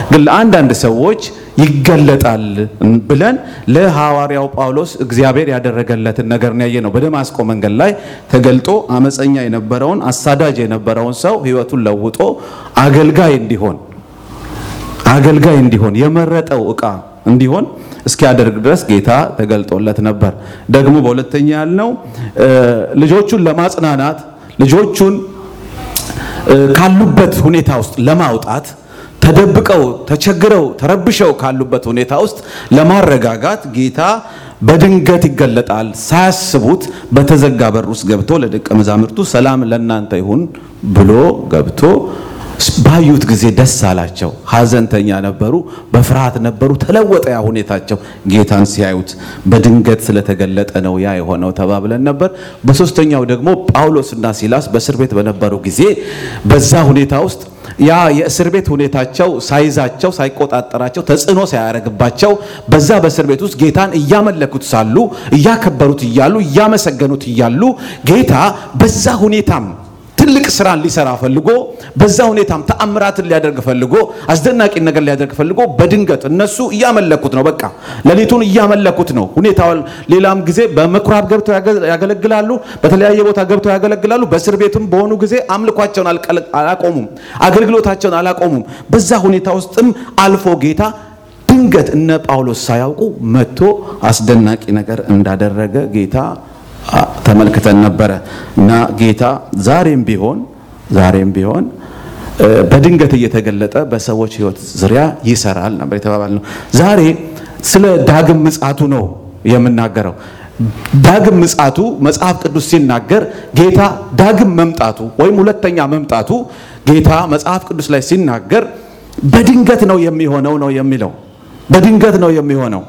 ግን ለአንዳንድ ሰዎች ይገለጣል ብለን ለሐዋርያው ጳውሎስ እግዚአብሔር ያደረገለትን ነገር ነው ያየ ነው። በደማስቆ መንገድ ላይ ተገልጦ አመፀኛ የነበረውን አሳዳጅ የነበረውን ሰው ሕይወቱን ለውጦ አገልጋይ እንዲሆን አገልጋይ እንዲሆን የመረጠው ዕቃ እንዲሆን እስኪያደርግ ድረስ ጌታ ተገልጦለት ነበር። ደግሞ በሁለተኛ ያልነው ልጆቹን ለማጽናናት ልጆቹን ካሉበት ሁኔታ ውስጥ ለማውጣት ተደብቀው ተቸግረው ተረብሸው ካሉበት ሁኔታ ውስጥ ለማረጋጋት ጌታ በድንገት ይገለጣል። ሳያስቡት በተዘጋ በር ውስጥ ገብቶ ለደቀ መዛሙርቱ ሰላም ለእናንተ ይሁን ብሎ ገብቶ ባዩት ጊዜ ደስ አላቸው። ሐዘንተኛ ነበሩ፣ በፍርሃት ነበሩ። ተለወጠ ያ ሁኔታቸው ጌታን ሲያዩት። በድንገት ስለተገለጠ ነው ያ የሆነው ተባብለን ነበር። በሶስተኛው ደግሞ ጳውሎስና ሲላስ በእስር ቤት በነበሩ ጊዜ በዛ ሁኔታ ውስጥ ያ የእስር ቤት ሁኔታቸው ሳይዛቸው ሳይቆጣጠራቸው ተጽዕኖ ሳያደርግባቸው በዛ በእስር ቤት ውስጥ ጌታን እያመለኩት ሳሉ እያከበሩት እያሉ እያመሰገኑት እያሉ ጌታ በዛ ሁኔታም ትልቅ ስራን ሊሰራ ፈልጎ በዛ ሁኔታም ተአምራትን ሊያደርግ ፈልጎ አስደናቂ ነገር ሊያደርግ ፈልጎ በድንገት እነሱ እያመለኩት ነው። በቃ ሌሊቱን እያመለኩት ነው። ሁኔታው ሌላም ጊዜ በምኩራብ ገብተው ያገለግላሉ፣ በተለያየ ቦታ ገብተው ያገለግላሉ። በእስር ቤትም በሆኑ ጊዜ አምልኳቸውን አላቆሙም፣ አገልግሎታቸውን አላቆሙም። በዛ ሁኔታ ውስጥም አልፎ ጌታ ድንገት እነ ጳውሎስ ሳያውቁ መጥቶ አስደናቂ ነገር እንዳደረገ ጌታ ተመልክተን ነበረ እና ጌታ ዛሬም ቢሆን ዛሬም ቢሆን በድንገት እየተገለጠ በሰዎች ሕይወት ዙሪያ ይሰራል ነበር የተባባልነው። ዛሬ ስለ ዳግም ምጽአቱ ነው የምናገረው። ዳግም ምጽአቱ መጽሐፍ ቅዱስ ሲናገር ጌታ ዳግም መምጣቱ ወይም ሁለተኛ መምጣቱ ጌታ መጽሐፍ ቅዱስ ላይ ሲናገር በድንገት ነው የሚሆነው ነው የሚለው። በድንገት ነው የሚሆነው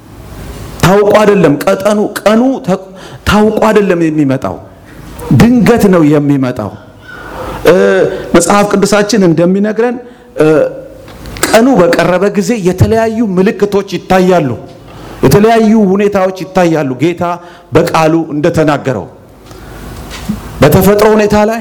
ታውቆ አይደለም። ቀጠኑ ቀኑ ታውቆ አይደለም የሚመጣው፣ ድንገት ነው የሚመጣው። መጽሐፍ ቅዱሳችን እንደሚነግረን ቀኑ በቀረበ ጊዜ የተለያዩ ምልክቶች ይታያሉ፣ የተለያዩ ሁኔታዎች ይታያሉ። ጌታ በቃሉ እንደተናገረው በተፈጥሮ ሁኔታ ላይ፣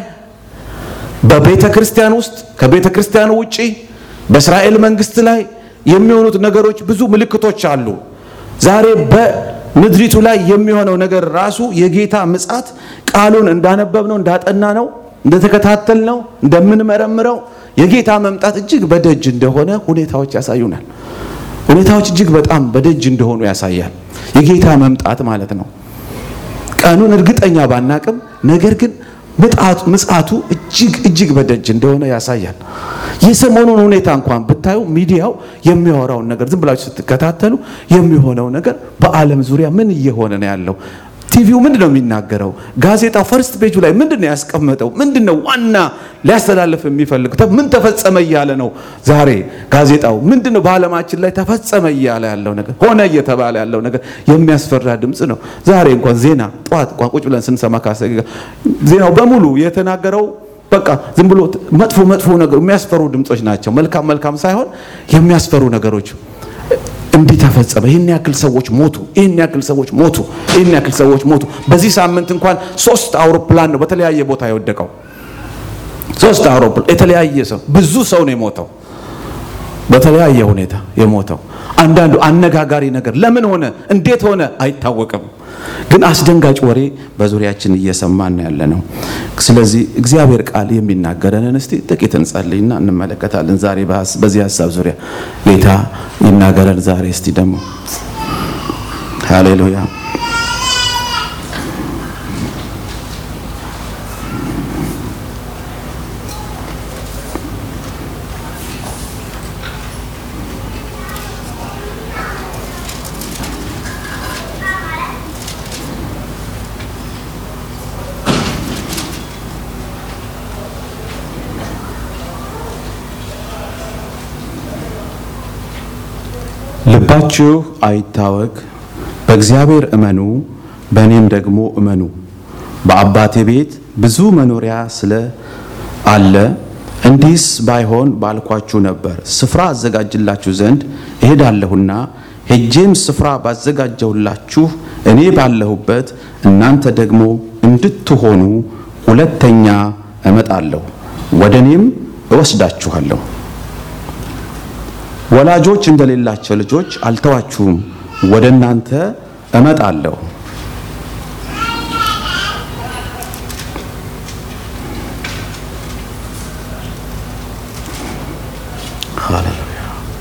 በቤተ ክርስቲያን ውስጥ፣ ከቤተ ክርስቲያኑ ውጪ፣ በእስራኤል መንግስት ላይ የሚሆኑት ነገሮች ብዙ ምልክቶች አሉ። ዛሬ በምድሪቱ ላይ የሚሆነው ነገር ራሱ የጌታ ምጽአት ቃሉን እንዳነበብነው እንዳጠናነው እንደተከታተልነው እንደምንመረምረው የጌታ መምጣት እጅግ በደጅ እንደሆነ ሁኔታዎች ያሳዩናል። ሁኔታዎች እጅግ በጣም በደጅ እንደሆኑ ያሳያል። የጌታ መምጣት ማለት ነው። ቀኑን እርግጠኛ ባናቅም፣ ነገር ግን ምጽአቱ እጅግ እጅግ በደጅ እንደሆነ ያሳያል። የሰሞኑን ሁኔታ እንኳን ብታዩ ሚዲያው የሚያወራውን ነገር ዝም ብላችሁ ስትከታተሉ የሚሆነው ነገር በዓለም ዙሪያ ምን እየሆነ ነው ያለው? ቲቪው ምንድን ነው የሚናገረው? ጋዜጣው ፈርስት ፔጁ ላይ ምንድን ነው ያስቀመጠው? ምንድን ነው ዋና ሊያስተላልፍ የሚፈልገው? ምን ተፈጸመ እያለ ነው ዛሬ ጋዜጣው? ምንድን ነው በዓለማችን ላይ ተፈጸመ እያለ ያለው ነገር፣ ሆነ እየተባለ ያለው ነገር የሚያስፈራ ድምፅ ነው። ዛሬ እንኳን ዜና ጠዋት ቋቁጭ ብለን ስንሰማ ካሰ ዜናው በሙሉ የተናገረው በቃ ዝም ብሎ መጥፎ መጥፎ ነገር የሚያስፈሩ ድምጾች ናቸው። መልካም መልካም ሳይሆን የሚያስፈሩ ነገሮች እንዲህ ተፈጸመ፣ ይህን ያክል ሰዎች ሞቱ፣ ይህን ያክል ሰዎች ሞቱ፣ ይህን ያክል ሰዎች ሞቱ። በዚህ ሳምንት እንኳን ሶስት አውሮፕላን ነው በተለያየ ቦታ የወደቀው። ሶስት አውሮፕላን የተለያየ ሰው ብዙ ሰው ነው የሞተው፣ በተለያየ ሁኔታ የሞተው። አንዳንዱ አነጋጋሪ ነገር ለምን ሆነ እንዴት ሆነ አይታወቅም። ግን አስደንጋጭ ወሬ በዙሪያችን እየሰማን ያለ ነው። ስለዚህ እግዚአብሔር ቃል የሚናገረንን እስቲ ጥቂት እንጸልይና እንመለከታለን። ዛሬ በዚህ ሀሳብ ዙሪያ ጌታ ይናገረን። ዛሬ እስቲ ደግሞ ሃሌሉያ ልባችሁ አይታወክ፣ በእግዚአብሔር እመኑ፣ በእኔም ደግሞ እመኑ። በአባቴ ቤት ብዙ መኖሪያ ስለ አለ እንዲህስ ባይሆን ባልኳችሁ ነበር። ስፍራ አዘጋጅላችሁ ዘንድ እሄዳለሁና ሄጄም ስፍራ ባዘጋጀሁላችሁ እኔ ባለሁበት እናንተ ደግሞ እንድትሆኑ ሁለተኛ እመጣለሁ፣ ወደ እኔም እወስዳችኋለሁ። ወላጆች እንደሌላቸው ልጆች አልተዋችሁም፣ ወደ እናንተ እመጣለሁ። ሃሌሉያ።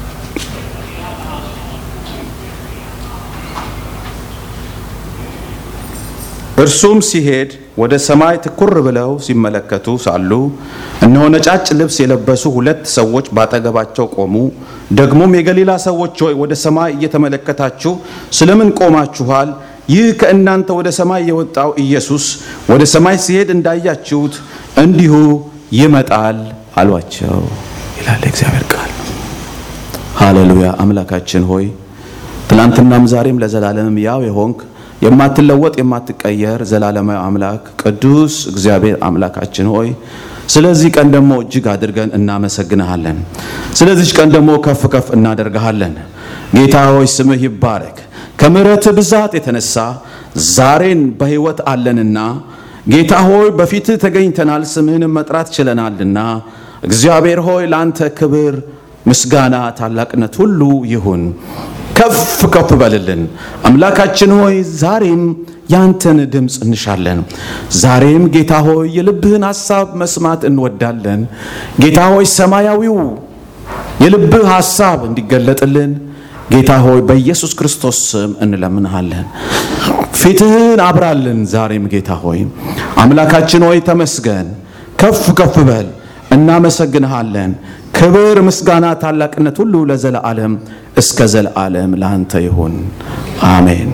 እርሱም ሲሄድ ወደ ሰማይ ትኩር ብለው ሲመለከቱ ሳሉ እነሆ ነጫጭ ልብስ የለበሱ ሁለት ሰዎች ባጠገባቸው ቆሙ። ደግሞም የገሊላ ሰዎች ሆይ ወደ ሰማይ እየተመለከታችሁ ስለምን ቆማችኋል? ይህ ከእናንተ ወደ ሰማይ የወጣው ኢየሱስ ወደ ሰማይ ሲሄድ እንዳያችሁት እንዲሁ ይመጣል አሏቸው ይላል እግዚአብሔር ቃል። ሃሌሉያ። አምላካችን ሆይ ትናንትናም ዛሬም ለዘላለምም ያው የሆንክ የማትለወጥ የማትቀየር ዘላለማዊ አምላክ ቅዱስ እግዚአብሔር አምላካችን ሆይ ስለዚህ ቀን ደግሞ እጅግ አድርገን እናመሰግንሃለን። ስለዚህ ቀን ደግሞ ከፍ ከፍ እናደርግሃለን። ጌታ ሆይ ስምህ ይባረክ። ከምሕረት ብዛት የተነሳ ዛሬን በሕይወት አለንና ጌታ ሆይ በፊትህ ተገኝተናል፣ ስምህንም መጥራት ችለናልና እግዚአብሔር ሆይ ለአንተ ክብር፣ ምስጋና፣ ታላቅነት ሁሉ ይሁን። ከፍ ከፍ በልልን አምላካችን ሆይ ዛሬም ያንተን ድምፅ እንሻለን። ዛሬም ጌታ ሆይ የልብህን ሐሳብ መስማት እንወዳለን። ጌታ ሆይ ሰማያዊው የልብህ ሐሳብ እንዲገለጥልን ጌታ ሆይ በኢየሱስ ክርስቶስ ስም እንለምንሃለን። ፊትህን አብራልን። ዛሬም ጌታ ሆይ አምላካችን ሆይ ተመስገን፣ ከፍ ከፍ በል። እናመሰግንሃለን። ክብር፣ ምስጋና፣ ታላቅነት ሁሉ ለዘለዓለም እስከ ዘለዓለም ለአንተ ይሁን፣ አሜን።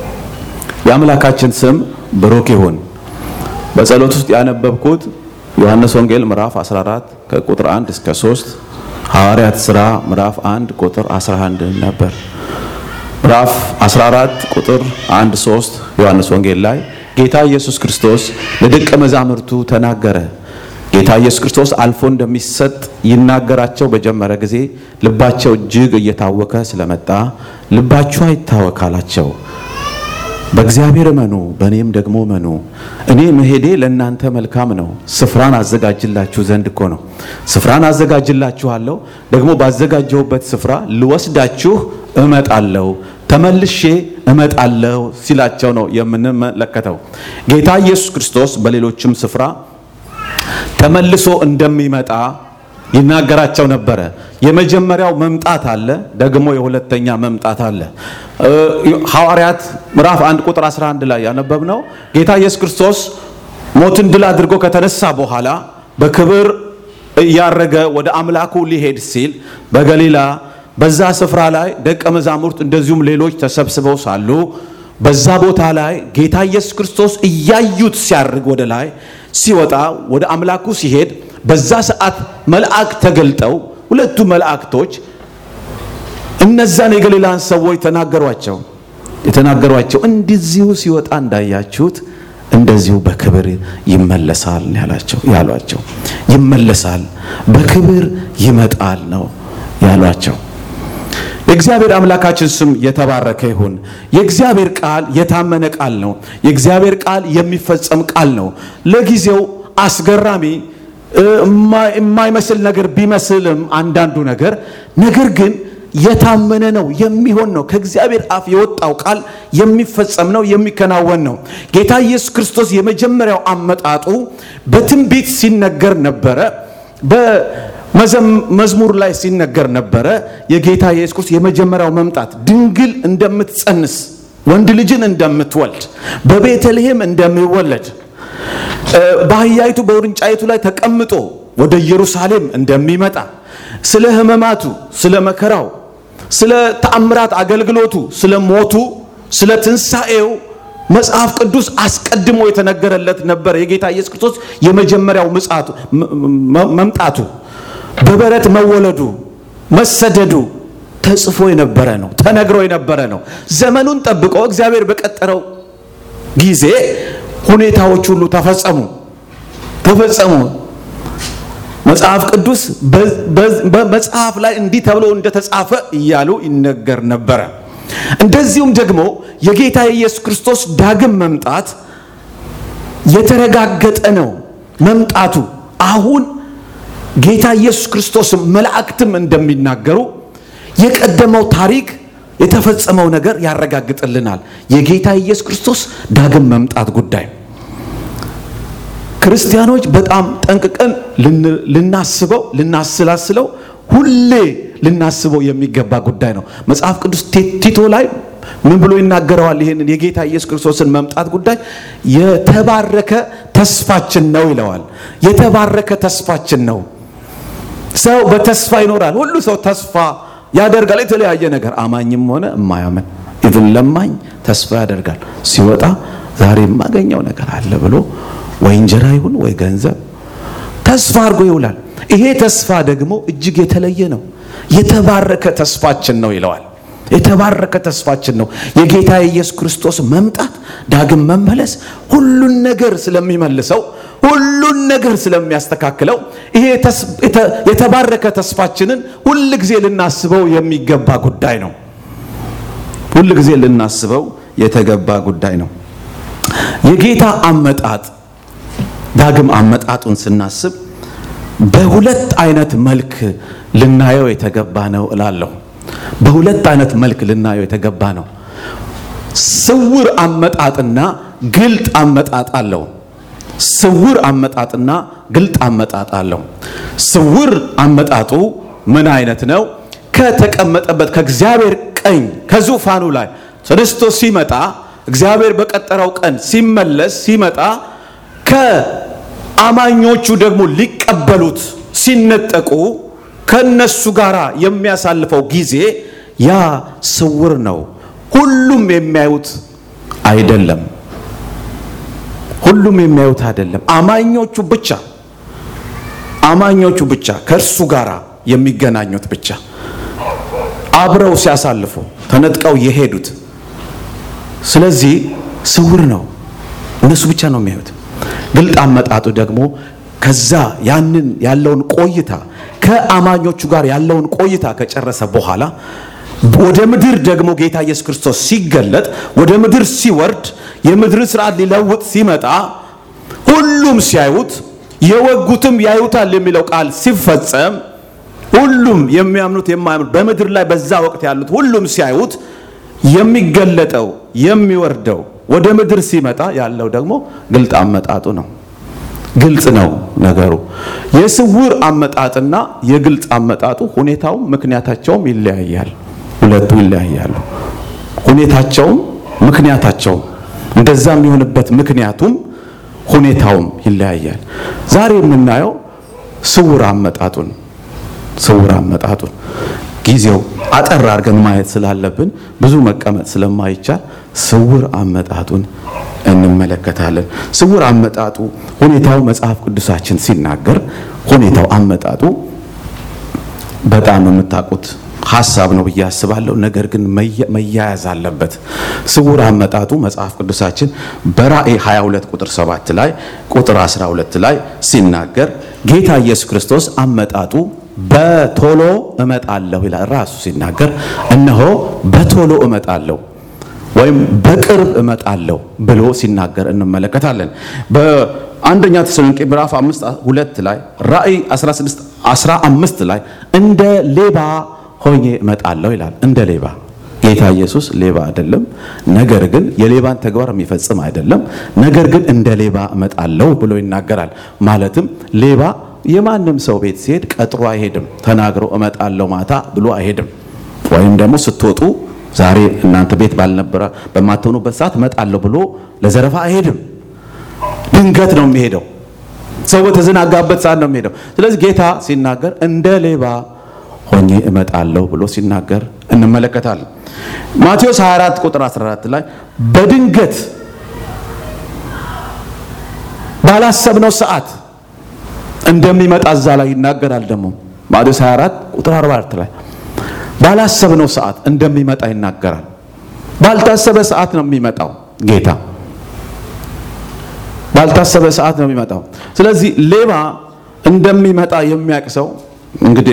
የአምላካችን ስም ብሩክ ይሁን። በጸሎት ውስጥ ያነበብኩት ዮሐንስ ወንጌል ምዕራፍ 14 ከቁጥር 1 እስከ 3 ሐዋርያት ሥራ ምዕራፍ 1 ቁጥር 11 ነበር። ምዕራፍ 14 ቁጥር 1 3 ዮሐንስ ወንጌል ላይ ጌታ ኢየሱስ ክርስቶስ ለደቀ መዛሙርቱ ተናገረ። ጌታ ኢየሱስ ክርስቶስ አልፎ እንደሚሰጥ ይናገራቸው በጀመረ ጊዜ ልባቸው እጅግ እየታወከ ስለመጣ ልባችሁ አይታወክ አላቸው። በእግዚአብሔር እመኑ፣ በእኔም ደግሞ እመኑ። እኔ መሄዴ ለእናንተ መልካም ነው። ስፍራን አዘጋጅላችሁ ዘንድ እኮ ነው። ስፍራን አዘጋጅላችኋለሁ፣ ደግሞ ባዘጋጀሁበት ስፍራ ልወስዳችሁ እመጣለሁ፣ ተመልሼ እመጣለሁ ሲላቸው ነው የምንመለከተው። ጌታ ኢየሱስ ክርስቶስ በሌሎችም ስፍራ ተመልሶ እንደሚመጣ ይናገራቸው ነበረ። የመጀመሪያው መምጣት አለ፣ ደግሞ የሁለተኛ መምጣት አለ። ሐዋርያት ምዕራፍ 1 ቁጥር 11 ላይ ያነበብነው ጌታ ኢየሱስ ክርስቶስ ሞትን ድል አድርጎ ከተነሳ በኋላ በክብር እያረገ ወደ አምላኩ ሊሄድ ሲል በገሊላ በዛ ስፍራ ላይ ደቀ መዛሙርት እንደዚሁም ሌሎች ተሰብስበው ሳሉ በዛ ቦታ ላይ ጌታ ኢየሱስ ክርስቶስ እያዩት ሲያርግ ወደ ላይ ሲወጣ ወደ አምላኩ ሲሄድ በዛ ሰዓት መልአክ ተገልጠው ሁለቱ መላእክቶች እነዛን የገሊላን ሰዎች ተናገሯቸው የተናገሯቸው እንደዚሁ ሲወጣ እንዳያችሁት እንደዚሁ በክብር ይመለሳል ያላቸው ያሏቸው ይመለሳል በክብር ይመጣል ነው ያሏቸው። የእግዚአብሔር አምላካችን ስም የተባረከ ይሁን። የእግዚአብሔር ቃል የታመነ ቃል ነው። የእግዚአብሔር ቃል የሚፈጸም ቃል ነው። ለጊዜው አስገራሚ የማይመስል ነገር ቢመስልም አንዳንዱ ነገር ነገር ግን የታመነ ነው፣ የሚሆን ነው። ከእግዚአብሔር አፍ የወጣው ቃል የሚፈጸም ነው፣ የሚከናወን ነው። ጌታ ኢየሱስ ክርስቶስ የመጀመሪያው አመጣጡ በትንቢት ሲነገር ነበረ። በመዝሙር ላይ ሲነገር ነበረ። የጌታ ኢየሱስ ክርስቶስ የመጀመሪያው መምጣት ድንግል እንደምትጸንስ ወንድ ልጅን እንደምትወልድ በቤተልሔም እንደሚወለድ በአህያይቱ በውርንጫይቱ ላይ ተቀምጦ ወደ ኢየሩሳሌም እንደሚመጣ ስለ ሕመማቱ፣ ስለ መከራው፣ ስለ ተአምራት አገልግሎቱ፣ ስለ ሞቱ፣ ስለ ትንሣኤው መጽሐፍ ቅዱስ አስቀድሞ የተነገረለት ነበር። የጌታ ኢየሱስ ክርስቶስ የመጀመሪያው ምጽአቱ መምጣቱ፣ በበረት መወለዱ፣ መሰደዱ ተጽፎ የነበረ ነው፣ ተነግሮ የነበረ ነው። ዘመኑን ጠብቆ እግዚአብሔር በቀጠረው ጊዜ ሁኔታዎች ሁሉ ተፈጸሙ ተፈጸሙ። መጽሐፍ ቅዱስ በመጽሐፍ ላይ እንዲህ ተብሎ እንደተጻፈ እያሉ ይነገር ነበረ። እንደዚሁም ደግሞ የጌታ የኢየሱስ ክርስቶስ ዳግም መምጣት የተረጋገጠ ነው። መምጣቱ አሁን ጌታ ኢየሱስ ክርስቶስም መላእክትም እንደሚናገሩ የቀደመው ታሪክ የተፈጸመው ነገር ያረጋግጥልናል። የጌታ ኢየሱስ ክርስቶስ ዳግም መምጣት ጉዳይ ክርስቲያኖች በጣም ጠንቅቀን ልናስበው ልናስላስለው ሁሌ ልናስበው የሚገባ ጉዳይ ነው። መጽሐፍ ቅዱስ ቲቶ ላይ ምን ብሎ ይናገረዋል? ይህንን የጌታ ኢየሱስ ክርስቶስን መምጣት ጉዳይ የተባረከ ተስፋችን ነው ይለዋል። የተባረከ ተስፋችን ነው። ሰው በተስፋ ይኖራል። ሁሉ ሰው ተስፋ ያደርጋል። የተለያየ ነገር አማኝም ሆነ እማያምን ኢቭን ለማኝ ተስፋ ያደርጋል። ሲወጣ ዛሬ የማገኘው ነገር አለ ብሎ ወይ እንጀራ ይሁን ወይ ገንዘብ ተስፋ አድርጎ ይውላል። ይሄ ተስፋ ደግሞ እጅግ የተለየ ነው። የተባረከ ተስፋችን ነው ይለዋል። የተባረከ ተስፋችን ነው። የጌታ የኢየሱስ ክርስቶስ መምጣት ዳግም መመለስ ሁሉን ነገር ስለሚመልሰው ሁሉን ነገር ስለሚያስተካክለው ይሄ የተባረከ ተስፋችንን ሁል ጊዜ ልናስበው የሚገባ ጉዳይ ነው። ሁል ጊዜ ልናስበው የተገባ ጉዳይ ነው። የጌታ አመጣጥ ዳግም አመጣጡን ስናስብ በሁለት አይነት መልክ ልናየው የተገባ ነው እላለሁ። በሁለት አይነት መልክ ልናየው የተገባ ነው። ስውር አመጣጥና ግልጥ አመጣጥ አለው። ስውር አመጣጥና ግልጥ አመጣጥ አለው። ስውር አመጣጡ ምን አይነት ነው? ከተቀመጠበት ከእግዚአብሔር ቀኝ ከዙፋኑ ላይ ተነስቶ ሲመጣ እግዚአብሔር በቀጠረው ቀን ሲመለስ ሲመጣ ከአማኞቹ ደግሞ ሊቀበሉት ሲነጠቁ ከነሱ ጋር የሚያሳልፈው ጊዜ ያ ስውር ነው። ሁሉም የሚያዩት አይደለም። ሁሉም የሚያዩት አይደለም። አማኞቹ ብቻ አማኞቹ ብቻ ከእርሱ ጋር የሚገናኙት ብቻ አብረው ሲያሳልፉ ተነጥቀው የሄዱት። ስለዚህ ስውር ነው። እነሱ ብቻ ነው የሚያዩት። ግልጥ አመጣጡ ደግሞ ከዛ ያንን ያለውን ቆይታ ከአማኞቹ ጋር ያለውን ቆይታ ከጨረሰ በኋላ ወደ ምድር ደግሞ ጌታ ኢየሱስ ክርስቶስ ሲገለጥ ወደ ምድር ሲወርድ የምድርን ስርዓት ሊለውጥ ሲመጣ ሁሉም ሲያዩት የወጉትም ያዩታል የሚለው ቃል ሲፈጸም ሁሉም የሚያምኑት የማያምኑት በምድር ላይ በዛ ወቅት ያሉት ሁሉም ሲያዩት የሚገለጠው የሚወርደው ወደ ምድር ሲመጣ ያለው ደግሞ ግልጥ አመጣጡ ነው። ግልጽ ነው ነገሩ። የስውር አመጣጥና የግልጽ አመጣጡ ሁኔታውም ምክንያታቸውም ይለያያል። ሁለቱ ይለያያሉ። ሁኔታቸውም ምክንያታቸውም እንደዛ የሚሆንበት ምክንያቱም ሁኔታውም ይለያያል። ዛሬ የምናየው ስውር አመጣጡን ስውር አመጣጡን ጊዜው አጠር አድርገን ማየት ስላለብን ብዙ መቀመጥ ስለማይቻል ስውር አመጣጡን እንመለከታለን። ስውር አመጣጡ ሁኔታው መጽሐፍ ቅዱሳችን ሲናገር ሁኔታው አመጣጡ በጣም የምታውቁት ሀሳብ ነው ብዬ አስባለሁ። ነገር ግን መያያዝ አለበት። ስውር አመጣጡ መጽሐፍ ቅዱሳችን በራእይ 22 ቁጥር 7 ላይ ቁጥር 12 ላይ ሲናገር ጌታ ኢየሱስ ክርስቶስ አመጣጡ በቶሎ እመጣለሁ ይላል። ራሱ ሲናገር እነሆ በቶሎ እመጣለሁ ወይም በቅርብ እመጣለሁ ብሎ ሲናገር እንመለከታለን። በአንደኛ ተሰሎንቄ ምዕራፍ 5 ሁለት ላይ ራእይ 16 15 ላይ እንደ ሌባ ሆኜ እመጣለሁ ይላል። እንደ ሌባ ጌታ ኢየሱስ ሌባ አይደለም። ነገር ግን የሌባን ተግባር የሚፈጽም አይደለም። ነገር ግን እንደ ሌባ እመጣለሁ ብሎ ይናገራል። ማለትም ሌባ የማንም ሰው ቤት ሲሄድ ቀጥሮ አይሄድም። ተናግሮ እመጣለሁ ማታ ብሎ አይሄድም። ወይም ደግሞ ስትወጡ ዛሬ እናንተ ቤት ባልነበረ በማትሆኑበት ሰዓት እመጣለሁ ብሎ ለዘረፋ አይሄድም። ድንገት ነው የሚሄደው። ሰው በተዘናጋበት ሰዓት ነው የሚሄደው። ስለዚህ ጌታ ሲናገር እንደ ሌባ ሆኜ እመጣለሁ ብሎ ሲናገር እንመለከታለን። ማቴዎስ 24 ቁጥር 14 ላይ በድንገት ባላሰብነው ሰዓት እንደሚመጣ እዛ ላይ ይናገራል። ደግሞ ማቴዎስ 24 ቁጥር 44 ላይ ባላሰብነው ሰዓት እንደሚመጣ ይናገራል። ባልታሰበ ሰዓት ነው የሚመጣው ጌታ ባልታሰበ ሰዓት ነው የሚመጣው። ስለዚህ ሌባ እንደሚመጣ የሚያውቅ ሰው እንግዲህ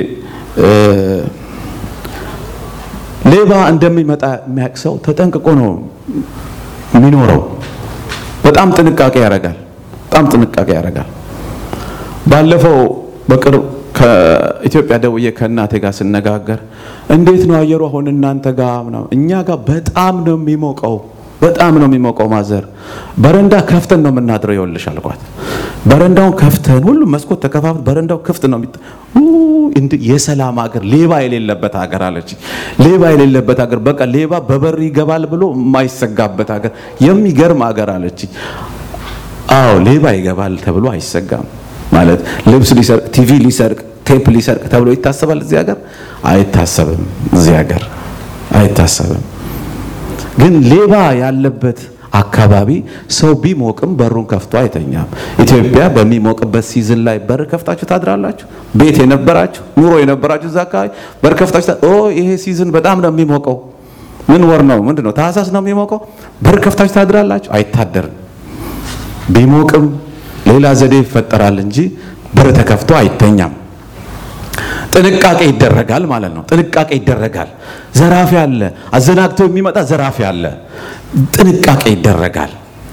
ሌባ እንደሚመጣ የሚያውቅ ሰው ተጠንቅቆ ነው የሚኖረው። በጣም ጥንቃቄ ያደርጋል። በጣም ጥንቃቄ ያደርጋል። ባለፈው በቅርብ ከኢትዮጵያ ደውዬ ከእናቴ ጋር ስነጋገር እንዴት ነው አየሩ አሁን እናንተ ጋር ምናምን? እኛ ጋር በጣም ነው የሚሞቀው በጣም ነው የሚሞቀው። ማዘር በረንዳ ከፍተን ነው የምናድረው ይኸውልሽ አልኳት። በረንዳውን ከፍተን ሁሉም መስኮት ተከፋፍት በረንዳው ክፍት ነው የሚጥ የሰላም ሀገር ሌባ የሌለበት ሀገር አለች። ሌባ የሌለበት ሀገር በቃ ሌባ በበር ይገባል ብሎ የማይሰጋበት ሀገር የሚገርም ሀገር አለች። አዎ ሌባ ይገባል ተብሎ አይሰጋም ማለት ልብስ ሊሰርቅ ቲቪ ሊሰርቅ ቴፕ ሊሰርቅ ተብሎ ይታሰባል እዚህ ሀገር አይታሰብም እዚህ ሀገር አይታሰብም ግን ሌባ ያለበት አካባቢ ሰው ቢሞቅም በሩን ከፍቶ አይተኛም ኢትዮጵያ በሚሞቅበት ሲዝን ላይ በር ከፍታችሁ ታድራላችሁ ቤት የነበራችሁ ኑሮ የነበራችሁ እዛ አካባቢ በር ከፍታችሁ ኦ ይሄ ሲዝን በጣም ነው የሚሞቀው ምን ወር ነው ምንድን ነው ታህሳስ ነው የሚሞቀው በር ከፍታችሁ ታድራላችሁ አይታደርም ቢሞቅም ሌላ ዘዴ ይፈጠራል እንጂ በር ተከፍቶ አይተኛም። ጥንቃቄ ይደረጋል ማለት ነው። ጥንቃቄ ይደረጋል። ዘራፊ አለ፣ አዘናግቶ የሚመጣ ዘራፊ አለ። ጥንቃቄ ይደረጋል።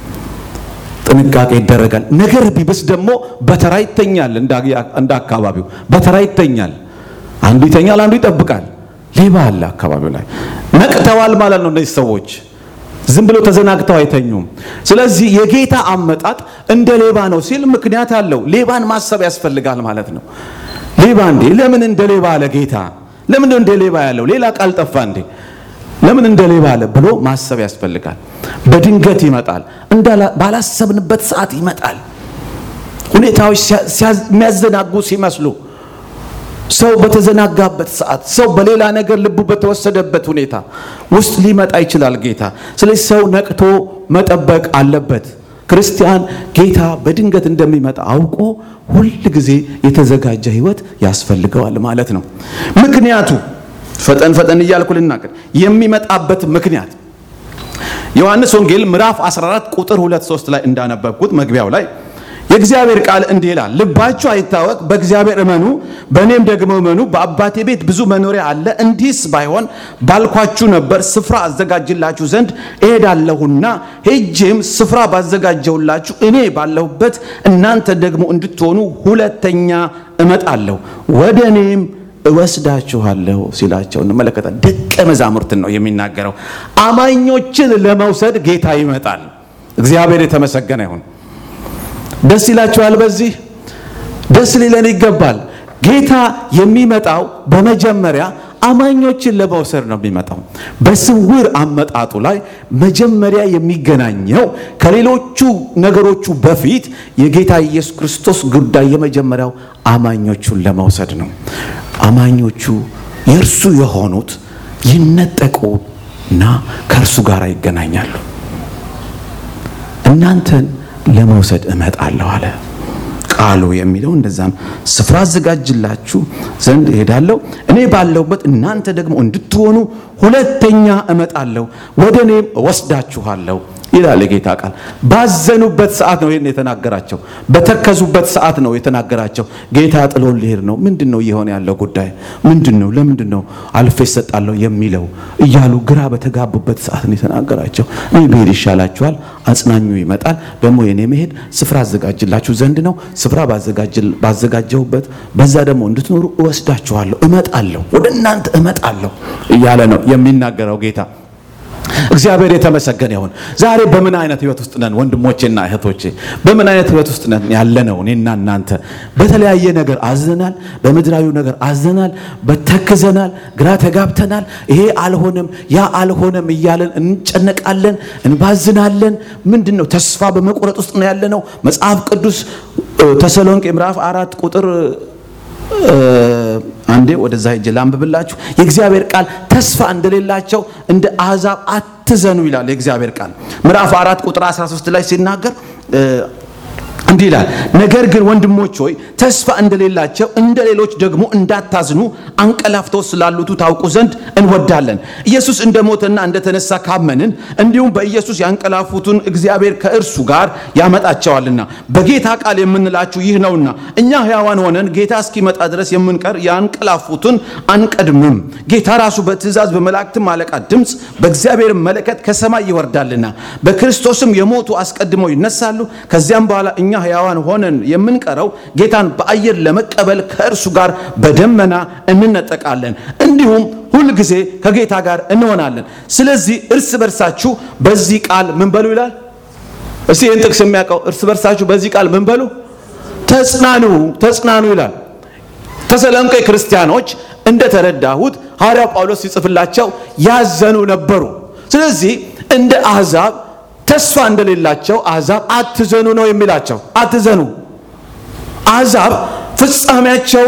ጥንቃቄ ይደረጋል። ነገር ቢብስ ደግሞ በተራ ይተኛል። እንደ አካባቢው በተራ ይተኛል። አንዱ ይተኛል፣ አንዱ ይጠብቃል። ሌባ አለ አካባቢው ላይ። ነቅተዋል ማለት ነው እነዚህ ሰዎች ዝም ብሎ ተዘናግተው አይተኙም። ስለዚህ የጌታ አመጣጥ እንደ ሌባ ነው ሲል ምክንያት አለው። ሌባን ማሰብ ያስፈልጋል ማለት ነው። ሌባ እንዴ ለምን እንደ ሌባ አለ ጌታ? ለምን እንደ ሌባ ያለው? ሌላ ቃል ጠፋ እንዴ? ለምን እንደ ሌባ አለ ብሎ ማሰብ ያስፈልጋል። በድንገት ይመጣል፣ ባላሰብንበት ሰዓት ይመጣል። ሁኔታዎች የሚያዘናጉ ሲመስሉ ሰው በተዘናጋበት ሰዓት ሰው በሌላ ነገር ልቡ በተወሰደበት ሁኔታ ውስጥ ሊመጣ ይችላል ጌታ። ስለዚህ ሰው ነቅቶ መጠበቅ አለበት። ክርስቲያን ጌታ በድንገት እንደሚመጣ አውቆ ሁል ጊዜ የተዘጋጀ ሕይወት ያስፈልገዋል ማለት ነው። ምክንያቱ ፈጠን ፈጠን እያልኩ ልናገር የሚመጣበት ምክንያት ዮሐንስ ወንጌል ምዕራፍ 14 ቁጥር 2 3 ላይ እንዳነበብኩት መግቢያው ላይ የእግዚአብሔር ቃል እንዲህ ይላል፣ ልባችሁ አይታወቅ፣ በእግዚአብሔር እመኑ፣ በእኔም ደግሞ እመኑ። በአባቴ ቤት ብዙ መኖሪያ አለ። እንዲህስ ባይሆን ባልኳችሁ ነበር። ስፍራ አዘጋጅላችሁ ዘንድ እሄዳለሁና ሄጄም ስፍራ ባዘጋጀውላችሁ እኔ ባለሁበት እናንተ ደግሞ እንድትሆኑ ሁለተኛ እመጣለሁ፣ ወደ እኔም እወስዳችኋለሁ ሲላቸው እንመለከታል። ደቀ መዛሙርትን ነው የሚናገረው። አማኞችን ለመውሰድ ጌታ ይመጣል። እግዚአብሔር የተመሰገነ ይሁን። ደስ ይላችኋል። በዚህ ደስ ሊለን ይገባል። ጌታ የሚመጣው በመጀመሪያ አማኞችን ለመውሰድ ነው የሚመጣው። በስውር አመጣጡ ላይ መጀመሪያ የሚገናኘው ከሌሎቹ ነገሮቹ በፊት የጌታ ኢየሱስ ክርስቶስ ጉዳይ የመጀመሪያው አማኞቹን ለመውሰድ ነው። አማኞቹ የእርሱ የሆኑት ይነጠቁና ከእርሱ ጋር ይገናኛሉ። እናንተን ለመውሰድ እመጣለሁ አለ ቃሉ የሚለው እንደዛም ስፍራ አዘጋጅላችሁ ዘንድ እሄዳለሁ እኔ ባለሁበት እናንተ ደግሞ እንድትሆኑ ሁለተኛ እመጣለሁ ወደ እኔም እወስዳችኋለሁ ይላል የጌታ ቃል። ባዘኑበት ሰዓት ነው ይህን የተናገራቸው። በተከዙበት ሰዓት ነው የተናገራቸው። ጌታ ጥሎን ሊሄድ ነው። ምንድን ነው እየሆነ ያለው ጉዳይ ምንድን ነው? ለምንድን ነው አልፌ እሰጣለሁ የሚለው እያሉ ግራ በተጋቡበት ሰዓት ነው የተናገራቸው። እኔ ብሄድ ይሻላችኋል፣ አጽናኙ ይመጣል። ደግሞ የኔ መሄድ ስፍራ አዘጋጅላችሁ ዘንድ ነው። ስፍራ ባዘጋጀሁበት በዛ ደግሞ እንድትኖሩ እወስዳችኋለሁ፣ እመጣለሁ፣ ወደ እናንተ እመጣለሁ እያለ ነው የሚናገረው ጌታ። እግዚአብሔር የተመሰገነ ይሁን። ዛሬ በምን አይነት ህይወት ውስጥ ነን ወንድሞቼና እህቶቼ? በምን አይነት ህይወት ውስጥ ነን ያለነው? እኔና እናንተ በተለያየ ነገር አዝነናል። በምድራዊ ነገር አዝነናል፣ በተክዘናል፣ ግራ ተጋብተናል። ይሄ አልሆነም፣ ያ አልሆነም እያለን እንጨነቃለን፣ እንባዝናለን። ምንድን ነው ተስፋ በመቁረጥ ውስጥ ነው ያለነው። መጽሐፍ ቅዱስ ተሰሎንቄ ምዕራፍ አራት ቁጥር አንዴ ወደዛ ሄጄ ላንብብላችሁ። የእግዚአብሔር ቃል ተስፋ እንደሌላቸው እንደ አሕዛብ አትዘኑ ይላል የእግዚአብሔር ቃል ምዕራፍ አራት ቁጥር 13 ላይ ሲናገር እንዲህ ይላል፣ ነገር ግን ወንድሞች ሆይ ተስፋ እንደሌላቸው እንደ ሌሎች ደግሞ እንዳታዝኑ አንቀላፍተው ስላሉቱ ታውቁ ዘንድ እንወዳለን። ኢየሱስ እንደሞተና እንደተነሳ ካመንን እንዲሁም በኢየሱስ ያንቀላፉትን እግዚአብሔር ከእርሱ ጋር ያመጣቸዋልና በጌታ ቃል የምንላችሁ ይህ ነውና እኛ ሕያዋን ሆነን ጌታ እስኪመጣ ድረስ የምንቀር ያንቀላፉትን አንቀድምም። ጌታ ራሱ በትእዛዝ በመላእክትም አለቃ ድምፅ በእግዚአብሔር መለከት ከሰማይ ይወርዳልና በክርስቶስም የሞቱ አስቀድመው ይነሳሉ። ከዚያም በኋላ እኛ ሕያዋን ሆነን የምንቀረው ጌታን በአየር ለመቀበል ከእርሱ ጋር በደመና እንነጠቃለን፣ እንዲሁም ሁልጊዜ ከጌታ ጋር እንሆናለን። ስለዚህ እርስ በርሳችሁ በዚህ ቃል ምን በሉ ይላል። እስቲ ይህን ጥቅስ የሚያውቀው እርስ በርሳችሁ በዚህ ቃል ምን በሉ? ተጽናኑ፣ ተጽናኑ ይላል። ተሰሎንቄ ክርስቲያኖች እንደተረዳሁት ሐዋርያው ጳውሎስ ሲጽፍላቸው ያዘኑ ነበሩ። ስለዚህ እንደ አሕዛብ ተስፋ እንደሌላቸው አሕዛብ አትዘኑ ነው የሚላቸው። አትዘኑ። አሕዛብ ፍጻሜያቸው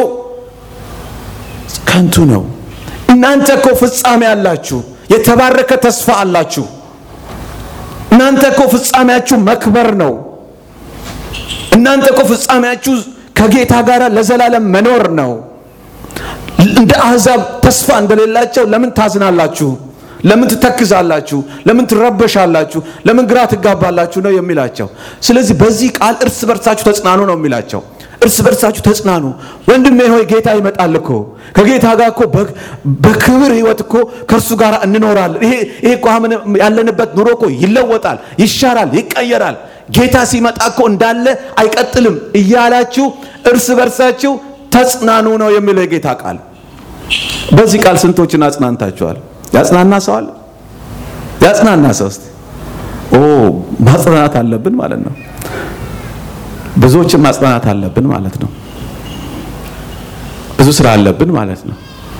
ከንቱ ነው። እናንተ እኮ ፍጻሜ አላችሁ፣ የተባረከ ተስፋ አላችሁ። እናንተ እኮ ፍጻሜያችሁ መክበር ነው። እናንተ እኮ ፍጻሜያችሁ ከጌታ ጋር ለዘላለም መኖር ነው። እንደ አሕዛብ ተስፋ እንደሌላቸው ለምን ታዝናላችሁ? ለምን ትተክዛላችሁ? ለምን ትረበሻላችሁ? ለምን ግራ ትጋባላችሁ ነው የሚላቸው። ስለዚህ በዚህ ቃል እርስ በርሳችሁ ተጽናኑ ነው የሚላቸው። እርስ በርሳችሁ ተጽናኑ። ወንድሜ ሆይ ጌታ ይመጣል እኮ ከጌታ ጋር እኮ በክብር ሕይወት እኮ ከእርሱ ጋር እንኖራለን። ይሄ ይሄ እኮ አሁን ያለንበት ኑሮ እኮ ይለወጣል፣ ይሻራል፣ ይቀየራል። ጌታ ሲመጣ እኮ እንዳለ አይቀጥልም እያላችሁ እርስ በርሳችሁ ተጽናኑ ነው የሚለው የጌታ ቃል። በዚህ ቃል ስንቶችን አጽናንታችኋል? ያጽናና ሰው አለ? ያጽናና ሰው እስቲ ኦ ማጽናናት አለብን ማለት ነው። ብዙዎችን ማጽናናት አለብን ማለት ነው። ብዙ ስራ አለብን ማለት ነው።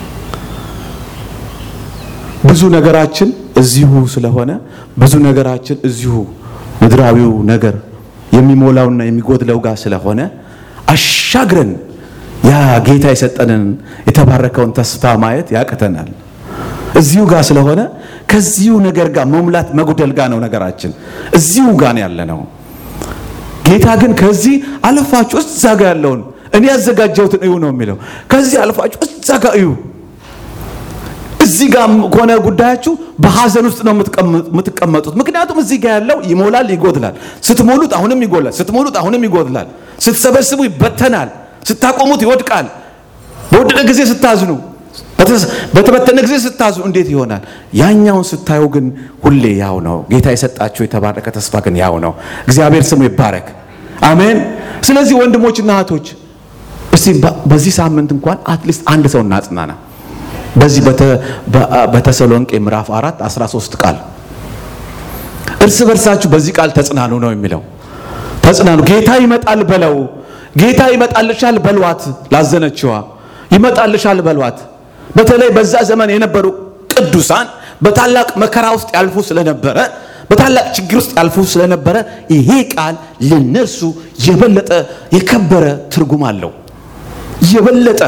ብዙ ነገራችን እዚሁ ስለሆነ ብዙ ነገራችን እዚሁ ምድራዊው ነገር የሚሞላውና የሚጎድለው ጋር ስለሆነ አሻግረን ያ ጌታ የሰጠንን የተባረከውን ተስፋ ማየት ያቅተናል። እዚሁ ጋር ስለሆነ ከዚሁ ነገር ጋር መሙላት መጉደል ጋር ነው ነገራችን፣ እዚሁ ጋር ነው ያለ ነው። ጌታ ግን ከዚህ አልፋችሁ እዛ ጋር ያለውን እኔ ያዘጋጀሁትን እዩ ነው የሚለው። ከዚህ አልፋችሁ እዛ ጋር እዩ። እዚህ ጋር ከሆነ ጉዳያችሁ በሐዘን ውስጥ ነው የምትቀመጡት። ምክንያቱም እዚህ ጋር ያለው ይሞላል፣ ይጎድላል። ስትሞሉት አሁንም ይጎላል፣ ስትሞሉት አሁንም ይጎድላል። ስትሰበስቡ ይበተናል፣ ስታቆሙት ይወድቃል። በወደቀ ጊዜ ስታዝኑ፣ በተበተነ ጊዜ ስታዝኑ እንዴት ይሆናል? ያኛውን ስታዩ ግን ሁሌ ያው ነው። ጌታ የሰጣችሁ የተባረከ ተስፋ ግን ያው ነው። እግዚአብሔር ስሙ ይባረክ። አሜን። ስለዚህ ወንድሞችና እህቶች እስቲ በዚህ ሳምንት እንኳን አትሊስት አንድ ሰው እናጽናና። በዚህ በተሰሎንቄ ምዕራፍ 4 13 ቃል እርስ በርሳችሁ በዚህ ቃል ተጽናኑ ነው የሚለው። ተጽናኑ። ጌታ ይመጣል በለው። ጌታ ይመጣልሻል በሏት። ላዘነችዋ ይመጣልሻል በሏት። በተለይ በዛ ዘመን የነበሩ ቅዱሳን በታላቅ መከራ ውስጥ ያልፉ ስለነበረ በታላቅ ችግር ውስጥ ያልፉ ስለነበረ ይሄ ቃል ለነርሱ የበለጠ የከበረ ትርጉም አለው። የበለጠ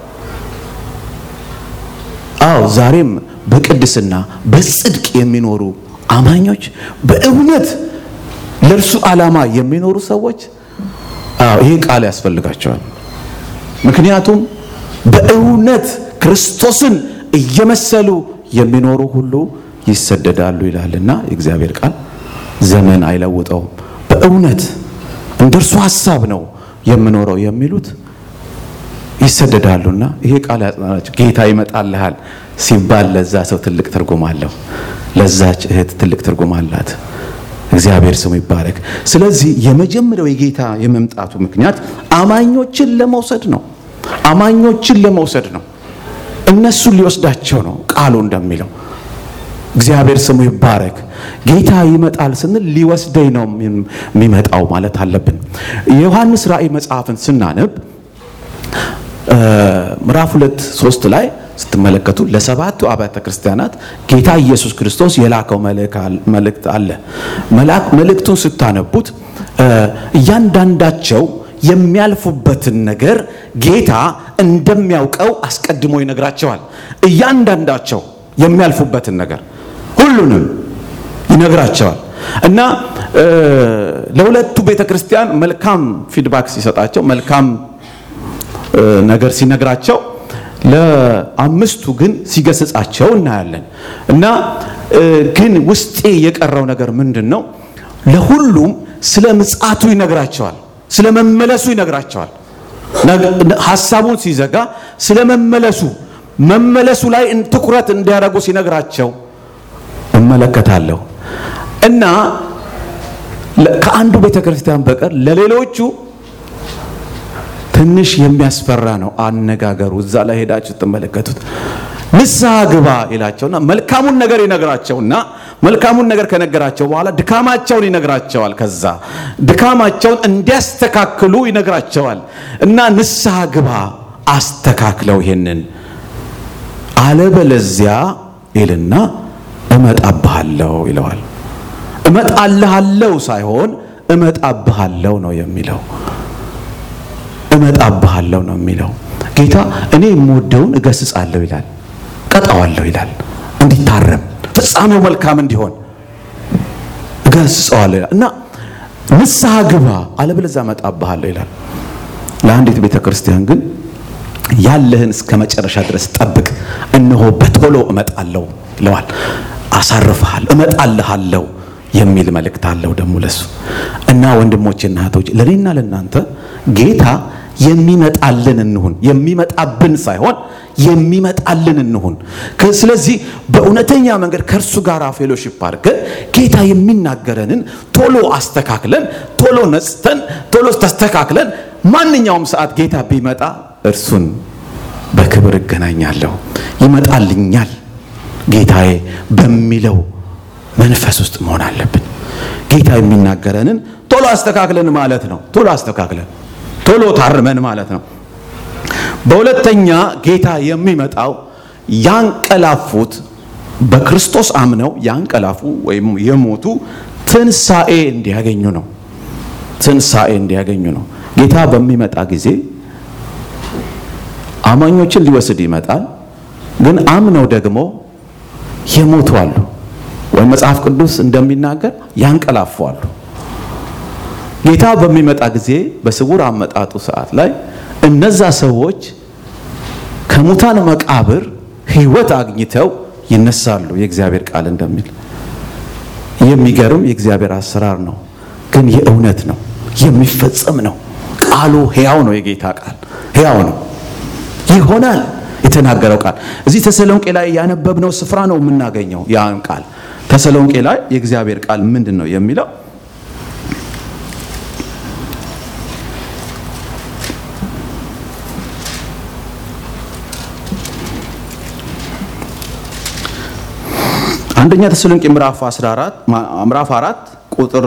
አዎ ዛሬም በቅድስና በጽድቅ የሚኖሩ አማኞች በእውነት ለእርሱ ዓላማ የሚኖሩ ሰዎች አዎ ይሄ ቃል ያስፈልጋቸዋል። ምክንያቱም በእውነት ክርስቶስን እየመሰሉ የሚኖሩ ሁሉ ይሰደዳሉ ይላልና የእግዚአብሔር ቃል ዘመን አይለውጠውም። በእውነት እንደ እርሱ ሐሳብ ነው የምኖረው የሚሉት ይሰደዳሉና ይሄ ቃል ያጽናናቸው። ጌታ ይመጣልሃል ሲባል ለዛ ሰው ትልቅ ትርጉም አለው። ለዛች እህት ትልቅ ትርጉም አላት። እግዚአብሔር ስሙ ይባረክ። ስለዚህ የመጀመሪያው የጌታ የመምጣቱ ምክንያት አማኞችን ለመውሰድ ነው። አማኞችን ለመውሰድ ነው። እነሱን ሊወስዳቸው ነው ቃሉ እንደሚለው። እግዚአብሔር ስሙ ይባረክ። ጌታ ይመጣል ስንል ሊወስደኝ ነው የሚመጣው ማለት አለብን። የዮሐንስ ራእይ መጽሐፍን ስናነብ ምዕራፍ ሁለት ሶስት ላይ ስትመለከቱ ለሰባቱ አብያተ ክርስቲያናት ጌታ ኢየሱስ ክርስቶስ የላከው መልእክት አለ። መልእክቱን ስታነቡት እያንዳንዳቸው የሚያልፉበትን ነገር ጌታ እንደሚያውቀው አስቀድሞ ይነግራቸዋል። እያንዳንዳቸው የሚያልፉበትን ነገር ሁሉንም ይነግራቸዋል እና ለሁለቱ ቤተ ክርስቲያን መልካም ፊድባክ ሲሰጣቸው መልካም ነገር ሲነግራቸው ለአምስቱ ግን ሲገስጻቸው እናያለን። እና ግን ውስጤ የቀረው ነገር ምንድን ነው? ለሁሉም ስለ ምጽአቱ ይነግራቸዋል፣ ስለ መመለሱ ይነግራቸዋል። ሀሳቡን ሲዘጋ ስለ መመለሱ መመለሱ ላይ ትኩረት እንዲያደርጉ ሲነግራቸው እመለከታለሁ። እና ከአንዱ ቤተ ክርስቲያን በቀር ለሌሎቹ ትንሽ የሚያስፈራ ነው አነጋገሩ። እዛ ላይ ሄዳችሁ ትመለከቱት። ንስሐ ግባ ይላቸውና መልካሙን ነገር ይነግራቸውና መልካሙን ነገር ከነገራቸው በኋላ ድካማቸውን ይነግራቸዋል። ከዛ ድካማቸውን እንዲያስተካክሉ ይነግራቸዋል እና ንስሐ ግባ አስተካክለው ይሄንን አለበለዚያ ይልና እመጣብሃለሁ ይለዋል። እመጣልሃለሁ ሳይሆን እመጣብሃለሁ ነው የሚለው። እመጣብሃለሁ ነው የሚለው። ጌታ እኔ የምወደውን እገስጻለሁ ይላል፣ ቀጣዋለሁ ይላል፣ እንዲታረም ፍጻሜው መልካም እንዲሆን እገስጸዋለሁ ይላል እና ንስሐ ግባ አለበለዚያ እመጣብሃለሁ ይላል። ለአንዲት ቤተ ክርስቲያን ግን ያለህን እስከ መጨረሻ ድረስ ጠብቅ፣ እነሆ በቶሎ እመጣለሁ ይለዋል። አሳርፍሃል፣ እመጣልሃለሁ የሚል መልእክት አለው ደግሞ ለሱ እና ወንድሞቼና እህቶች ለእኔና ለእናንተ ጌታ የሚመጣልን እንሁን፣ የሚመጣብን ሳይሆን የሚመጣልን እንሁን። ስለዚህ በእውነተኛ መንገድ ከእርሱ ጋር ፌሎሺፕ አድርገን ጌታ የሚናገረንን ቶሎ አስተካክለን፣ ቶሎ ነጽተን፣ ቶሎ ተስተካክለን ማንኛውም ሰዓት ጌታ ቢመጣ እርሱን በክብር እገናኛለሁ፣ ይመጣልኛል ጌታዬ በሚለው መንፈስ ውስጥ መሆን አለብን። ጌታ የሚናገረንን ቶሎ አስተካክለን ማለት ነው። ቶሎ አስተካክለን ቶሎ ታርመን ማለት ነው። በሁለተኛ ጌታ የሚመጣው ያንቀላፉት በክርስቶስ አምነው ያንቀላፉ ወይም የሞቱ ትንሣኤ እንዲያገኙ ነው። ትንሣኤ እንዲያገኙ ነው። ጌታ በሚመጣ ጊዜ አማኞችን ሊወስድ ይመጣል። ግን አምነው ደግሞ የሞቱ አሉ፣ ወይም መጽሐፍ ቅዱስ እንደሚናገር ያንቀላፉ አሉ። ጌታ በሚመጣ ጊዜ በስውር አመጣጡ ሰዓት ላይ እነዛ ሰዎች ከሙታን መቃብር ሕይወት አግኝተው ይነሳሉ። የእግዚአብሔር ቃል እንደሚል የሚገርም የእግዚአብሔር አሰራር ነው፣ ግን የእውነት ነው፣ የሚፈጸም ነው። ቃሉ ሕያው ነው። የጌታ ቃል ሕያው ነው፣ ይሆናል። የተናገረው ቃል እዚህ ተሰሎንቄ ላይ ያነበብነው ስፍራ ነው የምናገኘው ያን ቃል። ተሰሎንቄ ላይ የእግዚአብሔር ቃል ምንድን ነው የሚለው? አንደኛ ተሰሎንቄ ምዕራፍ 14 ምዕራፍ 4 ቁጥር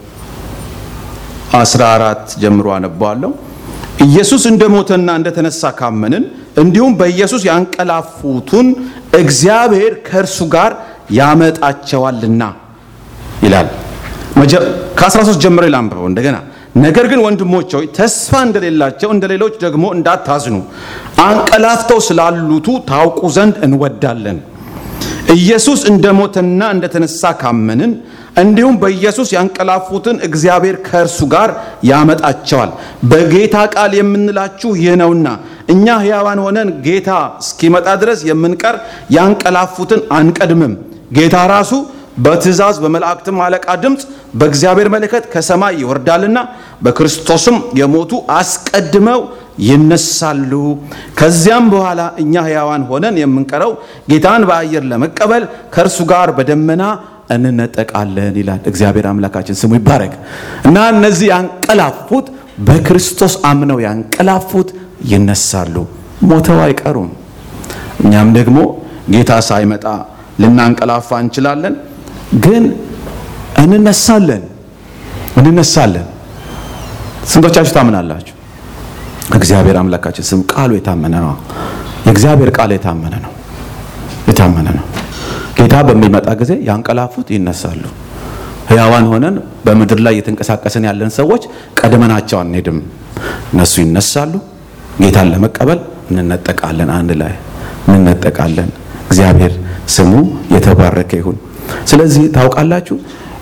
14 ጀምሮ አነባዋለሁ። ኢየሱስ እንደሞተና እንደተነሳ ካመንን እንዲሁም በኢየሱስ ያንቀላፉትን እግዚአብሔር ከእርሱ ጋር ያመጣቸዋልና ይላል። ከ13 ጀምሮ ላንብበው እንደገና። ነገር ግን ወንድሞች ሆይ ተስፋ እንደሌላቸው እንደ ሌሎች ደግሞ እንዳታዝኑ አንቀላፍተው ስላሉቱ ታውቁ ዘንድ እንወዳለን። ኢየሱስ እንደሞተና እንደተነሳ ካመንን እንዲሁም በኢየሱስ ያንቀላፉትን እግዚአብሔር ከእርሱ ጋር ያመጣቸዋል። በጌታ ቃል የምንላችሁ ይህ ነውና እኛ ሕያዋን ሆነን ጌታ እስኪመጣ ድረስ የምንቀር ያንቀላፉትን አንቀድምም። ጌታ ራሱ በትእዛዝ በመላእክትም አለቃ ድምፅ በእግዚአብሔር መለከት ከሰማይ ይወርዳልና በክርስቶስም የሞቱ አስቀድመው ይነሳሉ። ከዚያም በኋላ እኛ ሕያዋን ሆነን የምንቀረው ጌታን በአየር ለመቀበል ከእርሱ ጋር በደመና እንነጠቃለን ይላል። እግዚአብሔር አምላካችን ስሙ ይባረክ እና እነዚህ ያንቀላፉት በክርስቶስ አምነው ያንቀላፉት ይነሳሉ፣ ሞተው አይቀሩም። እኛም ደግሞ ጌታ ሳይመጣ ልናንቀላፋ እንችላለን፣ ግን እንነሳለን እንነሳለን። ስንቶቻችሁ ታምናላችሁ? እግዚአብሔር አምላካችን ስም ቃሉ የታመነ ነው። የእግዚአብሔር ቃል የታመነ ነው፣ የታመነ ነው። ጌታ በሚመጣ ጊዜ ያንቀላፉት ይነሳሉ። ሕያዋን ሆነን በምድር ላይ እየተንቀሳቀስን ያለን ሰዎች ቀድመናቸው አንሄድም። እነሱ ይነሳሉ። ጌታን ለመቀበል እንነጠቃለን፣ አንድ ላይ እንነጠቃለን። እግዚአብሔር ስሙ የተባረከ ይሁን። ስለዚህ ታውቃላችሁ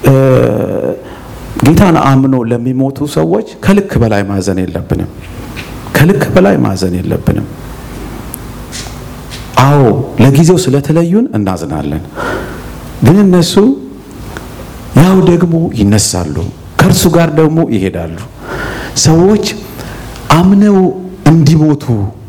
ጌታን አምኖ ለሚሞቱ ሰዎች ከልክ በላይ ማዘን የለብንም። ከልክ በላይ ማዘን የለብንም። አዎ ለጊዜው ስለተለዩን እናዝናለን፣ ግን እነሱ ያው ደግሞ ይነሳሉ፣ ከእርሱ ጋር ደግሞ ይሄዳሉ። ሰዎች አምነው እንዲሞቱ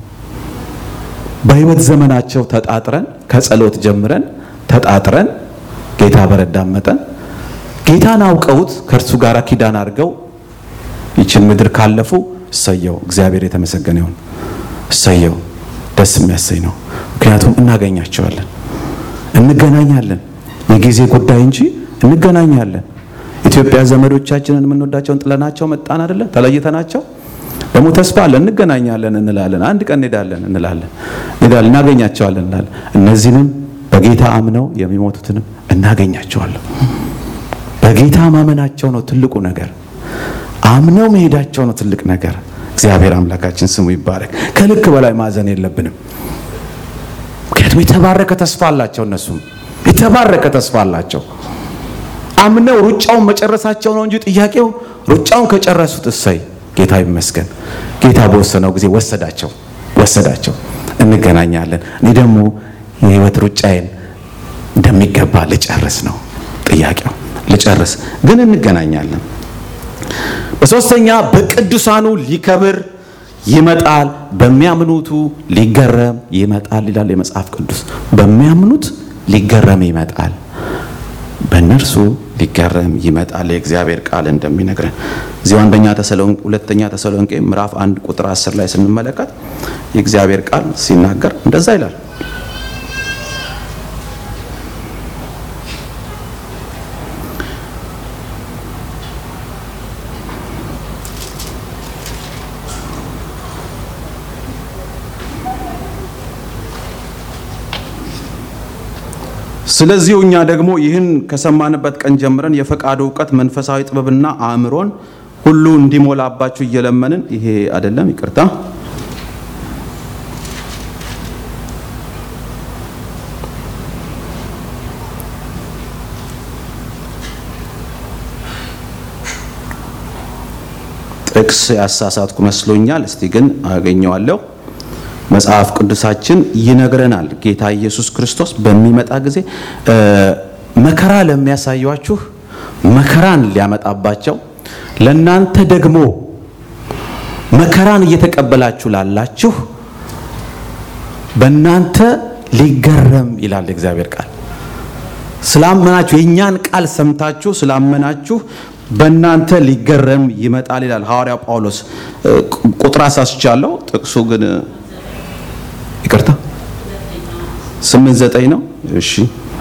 በሕይወት ዘመናቸው ተጣጥረን ከጸሎት ጀምረን ተጣጥረን ጌታ በረዳን መጠን ጌታን አውቀውት ከእርሱ ጋር ኪዳን አድርገው ይችን ምድር ካለፉ እሰየው፣ እግዚአብሔር የተመሰገነ ይሁን። እሰየው፣ ደስ የሚያሰኝ ነው። ምክንያቱም እናገኛቸዋለን፣ እንገናኛለን። የጊዜ ጉዳይ እንጂ እንገናኛለን። ኢትዮጵያ ዘመዶቻችንን የምንወዳቸውን ጥለናቸው መጣን አይደለ? ተለይተናቸው ደግሞ ተስፋ አለን፣ እንገናኛለን እንላለን። አንድ ቀን እንሄዳለን እንላለን፣ እንሄዳለን፣ እናገኛቸዋለን እንላለን። እነዚህንም በጌታ አምነው የሚሞቱትንም እናገኛቸዋለን። በጌታ ማመናቸው ነው ትልቁ ነገር። አምነው መሄዳቸው ነው ትልቅ ነገር። እግዚአብሔር አምላካችን ስሙ ይባረክ። ከልክ በላይ ማዘን የለብንም። ምክንያቱም የተባረከ ተስፋ አላቸው። እነሱም የተባረከ ተስፋ አላቸው። አምነው ሩጫውን መጨረሳቸው ነው እንጂ ጥያቄው ሩጫውን ከጨረሱት እሰይ፣ ጌታ ይመስገን። ጌታ በወሰነው ጊዜ ወሰዳቸው ወሰዳቸው። እንገናኛለን። እኔ ደግሞ የህይወት ሩጫዬን እንደሚገባ ልጨርስ ነው ጥያቄው። ልጨርስ ግን እንገናኛለን። በሶስተኛ በቅዱሳኑ ሊከብር ይመጣል፣ በሚያምኑቱ ሊገረም ይመጣል ይላል የመጽሐፍ ቅዱስ። በሚያምኑት ሊገረም ይመጣል፣ በእነርሱ ሊገረም ይመጣል። የእግዚአብሔር ቃል እንደሚነግረን እዚሁ አንደኛ ተሰሎንቄ ሁለተኛ ተሰሎንቄ ምዕራፍ አንድ ቁጥር አስር ላይ ስንመለከት የእግዚአብሔር ቃል ሲናገር እንደዛ ይላል ስለዚሁ እኛ ደግሞ ይህን ከሰማንበት ቀን ጀምረን የፈቃዱ እውቀት መንፈሳዊ ጥበብና አእምሮን ሁሉ እንዲሞላባችሁ እየለመንን ይሄ አይደለም፣ ይቅርታ ጥቅስ ያሳሳትኩ መስሎኛል። እስቲ ግን አገኘዋለሁ። መጽሐፍ ቅዱሳችን ይነግረናል። ጌታ ኢየሱስ ክርስቶስ በሚመጣ ጊዜ መከራ ለሚያሳያችሁ መከራን ሊያመጣባቸው ለናንተ ደግሞ መከራን እየተቀበላችሁ ላላችሁ በእናንተ ሊገረም ይላል እግዚአብሔር ቃል። ስላመናችሁ የእኛን ቃል ሰምታችሁ ስላመናችሁ በእናንተ ሊገረም ይመጣል ይላል ሐዋርያው ጳውሎስ። ቁጥር አሳስቻለሁ። ጥቅሱ ግን ይቅርታ ስምንት ዘጠኝ ነው። እሺ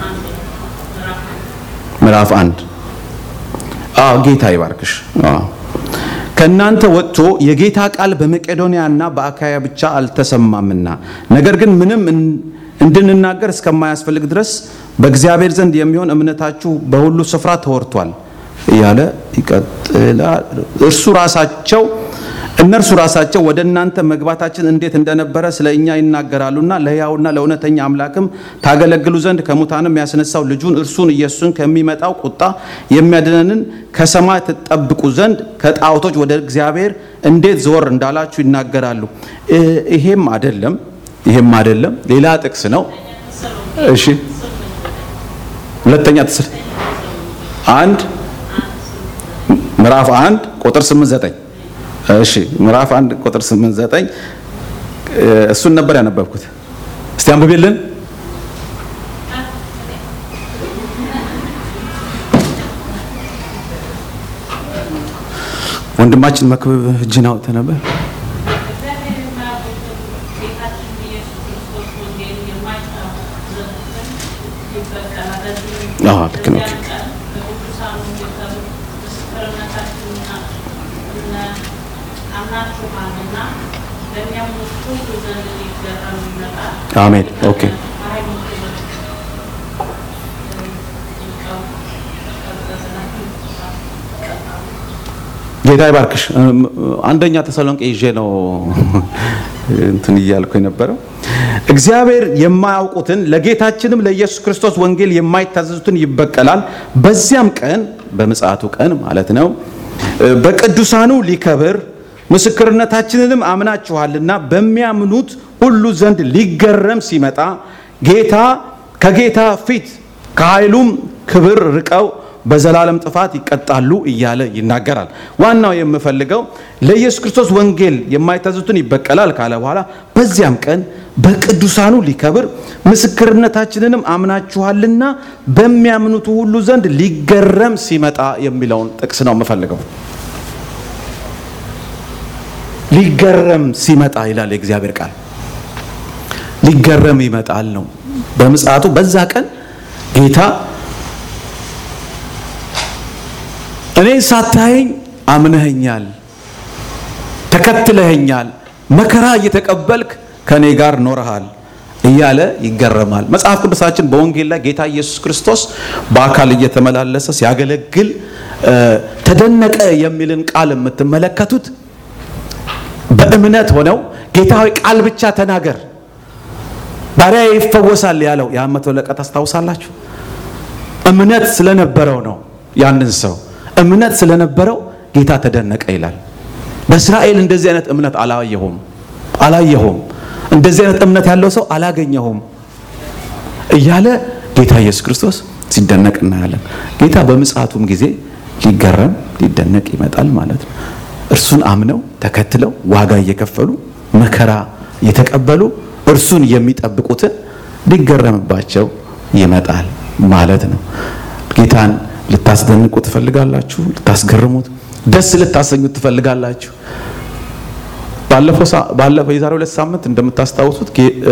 ምዕራፍ አንድ አዎ ጌታ ይባርክሽ። አዎ ከእናንተ ወጥቶ የጌታ ቃል በመቄዶንያና በአካያ ብቻ አልተሰማምና ነገር ግን ምንም እንድንናገር እስከማያስፈልግ ድረስ በእግዚአብሔር ዘንድ የሚሆን እምነታችሁ በሁሉ ስፍራ ተወርቷል እያለ ይቀጥላል። እርሱ ራሳቸው እነርሱ ራሳቸው ወደ እናንተ መግባታችን እንዴት እንደነበረ ስለ እኛ ይናገራሉና ለሕያውና ለእውነተኛ አምላክም ታገለግሉ ዘንድ ከሙታንም ያስነሳው ልጁን እርሱን ኢየሱስን ከሚመጣው ቁጣ የሚያድነንን ከሰማይ ትጠብቁ ዘንድ ከጣዖቶች ወደ እግዚአብሔር እንዴት ዘወር እንዳላችሁ ይናገራሉ። ይሄም አይደለም ይሄም አይደለም፣ ሌላ ጥቅስ ነው። እሺ ሁለተኛ ተሰ አንድ ምዕራፍ አንድ ቁጥር ስምንት ዘጠኝ እሺ ምዕራፍ አንድ ቁጥር ስምንት ዘጠኝ እሱን ነበር ያነበብኩት። እስቲ አንብቤልን። ወንድማችን መክብብ እጅን አውጥተህ ነበር። አዎ ልክ ነው። አሜን። ኦኬ ጌታ ይባርክሽ። አንደኛ ተሰሎንቄ ይዤ ነው እንትን እያልኩ የነበረው እግዚአብሔር የማያውቁትን ለጌታችንም ለኢየሱስ ክርስቶስ ወንጌል የማይታዘዙትን ይበቀላል። በዚያም ቀን በምጽአቱ ቀን ማለት ነው በቅዱሳኑ ሊከብር ምስክርነታችንንም አምናችኋልና በሚያምኑት ሁሉ ዘንድ ሊገረም ሲመጣ ጌታ ከጌታ ፊት ከኃይሉም ክብር ርቀው በዘላለም ጥፋት ይቀጣሉ እያለ ይናገራል። ዋናው የምፈልገው ለኢየሱስ ክርስቶስ ወንጌል የማይታዘዙትን ይበቀላል ካለ በኋላ በዚያም ቀን በቅዱሳኑ ሊከብር ምስክርነታችንንም አምናችኋልና በሚያምኑት ሁሉ ዘንድ ሊገረም ሲመጣ የሚለውን ጥቅስ ነው የምፈልገው። ሊገረም ሲመጣ ይላል የእግዚአብሔር ቃል። ሊገረም ይመጣል ነው በምጽአቱ በዛ ቀን ጌታ እኔ ሳታየኝ አምነኸኛል፣ ተከትለኸኛል፣ መከራ እየተቀበልክ ከእኔ ጋር ኖረሃል እያለ ይገረማል። መጽሐፍ ቅዱሳችን በወንጌል ላይ ጌታ ኢየሱስ ክርስቶስ በአካል እየተመላለሰ ሲያገለግል ተደነቀ የሚልን ቃል የምትመለከቱት በእምነት ሆነው ጌታ ሆይ ቃል ብቻ ተናገር ባሪያ ይፈወሳል ያለው ያ መቶ አለቃ ታስታውሳላችሁ? እምነት ስለነበረው ነው። ያንን ሰው እምነት ስለነበረው ጌታ ተደነቀ ይላል። በእስራኤል እንደዚህ አይነት እምነት አላየሁም አላየሁም፣ እንደዚህ አይነት እምነት ያለው ሰው አላገኘሁም እያለ ጌታ ኢየሱስ ክርስቶስ ሲደነቅ እናያለን። ጌታ በምጽአቱም ጊዜ ሊገረም ሊደነቅ ይመጣል ማለት ነው። እርሱን አምነው ተከትለው ዋጋ እየከፈሉ መከራ እየተቀበሉ እርሱን የሚጠብቁትን ሊገረምባቸው ይመጣል ማለት ነው። ጌታን ልታስደንቁ ትፈልጋላችሁ? ልታስገርሙት፣ ደስ ልታሰኙት ትፈልጋላችሁ? ባለፈው የዛሬ ሁለት ሳምንት እንደምታስታውሱት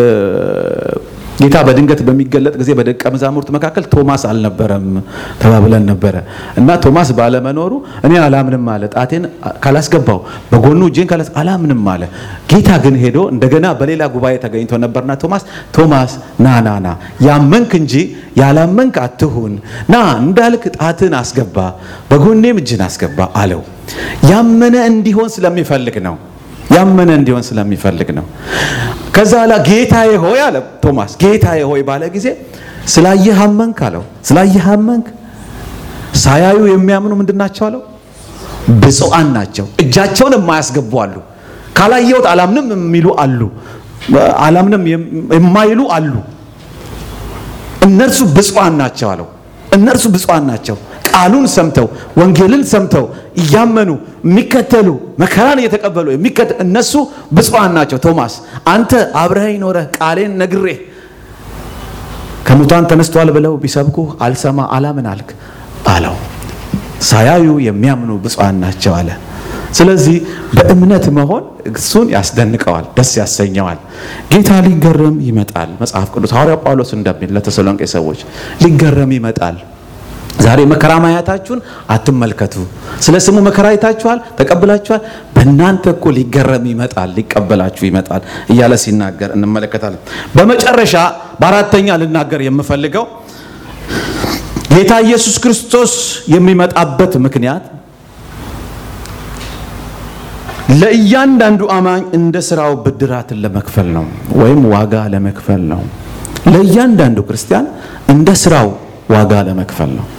ጌታ በድንገት በሚገለጥ ጊዜ በደቀ መዛሙርት መካከል ቶማስ አልነበረም ተባብለን ነበረ እና ቶማስ ባለመኖሩ እኔ አላምንም አለ። ጣቴን ካላስገባው በጎኑ እጄን ካላስ አላምንም አለ። ጌታ ግን ሄዶ እንደገና በሌላ ጉባኤ ተገኝቶ ነበርና ቶማስ ቶማስ ና ና ና ያመንክ እንጂ ያላመንክ አትሁን፣ ና እንዳልክ ጣትን አስገባ፣ በጎኔም እጅን አስገባ አለው። ያመነ እንዲሆን ስለሚፈልግ ነው ያመነ እንዲሆን ስለሚፈልግ ነው። ከዛ ላ ጌታዬ ሆይ አለ ቶማስ። ጌታዬ ሆይ ባለ ጊዜ ስላየህ አመንክ አለው። ስላየህ አመንክ። ሳያዩ የሚያምኑ ምንድን ናቸው አለው? ብፁዓን ናቸው። እጃቸውን የማያስገቡ አሉ። ካላየሁት አላምንም የሚሉ አሉ። አላምንም የማይሉ አሉ። እነርሱ ብፁዓን ናቸው አለው። እነርሱ ብፁዓን ናቸው ቃሉን ሰምተው ወንጌልን ሰምተው እያመኑ የሚከተሉ መከራን እየተቀበሉ የሚከተሉ እነሱ ብፁዓን ናቸው። ቶማስ አንተ አብረኸኝ ኖረህ ቃሌን ነግሬህ ከሙታን ተነስቷል ብለው ቢሰብኩ አልሰማ አላምን አልክ አለው። ሳያዩ የሚያምኑ ብፁዓን ናቸው አለ። ስለዚህ በእምነት መሆን እሱን ያስደንቀዋል፣ ደስ ያሰኘዋል። ጌታ ሊገረም ይመጣል። መጽሐፍ ቅዱስ ሐዋርያው ጳውሎስ እንደሚል ለተሰሎንቄ ሰዎች ሊገረም ይመጣል። ዛሬ መከራ ማየታችሁን አትመልከቱ። ስለ ስሙ መከራ አይታችኋል፣ ተቀብላችኋል። በእናንተ እኮ ሊገረም ይመጣል፣ ሊቀበላችሁ ይመጣል እያለ ሲናገር እንመለከታለን። በመጨረሻ በአራተኛ ልናገር የምፈልገው ጌታ ኢየሱስ ክርስቶስ የሚመጣበት ምክንያት ለእያንዳንዱ አማኝ እንደ ስራው ብድራትን ለመክፈል ነው፣ ወይም ዋጋ ለመክፈል ነው። ለእያንዳንዱ ክርስቲያን እንደ ስራው ዋጋ ለመክፈል ነው።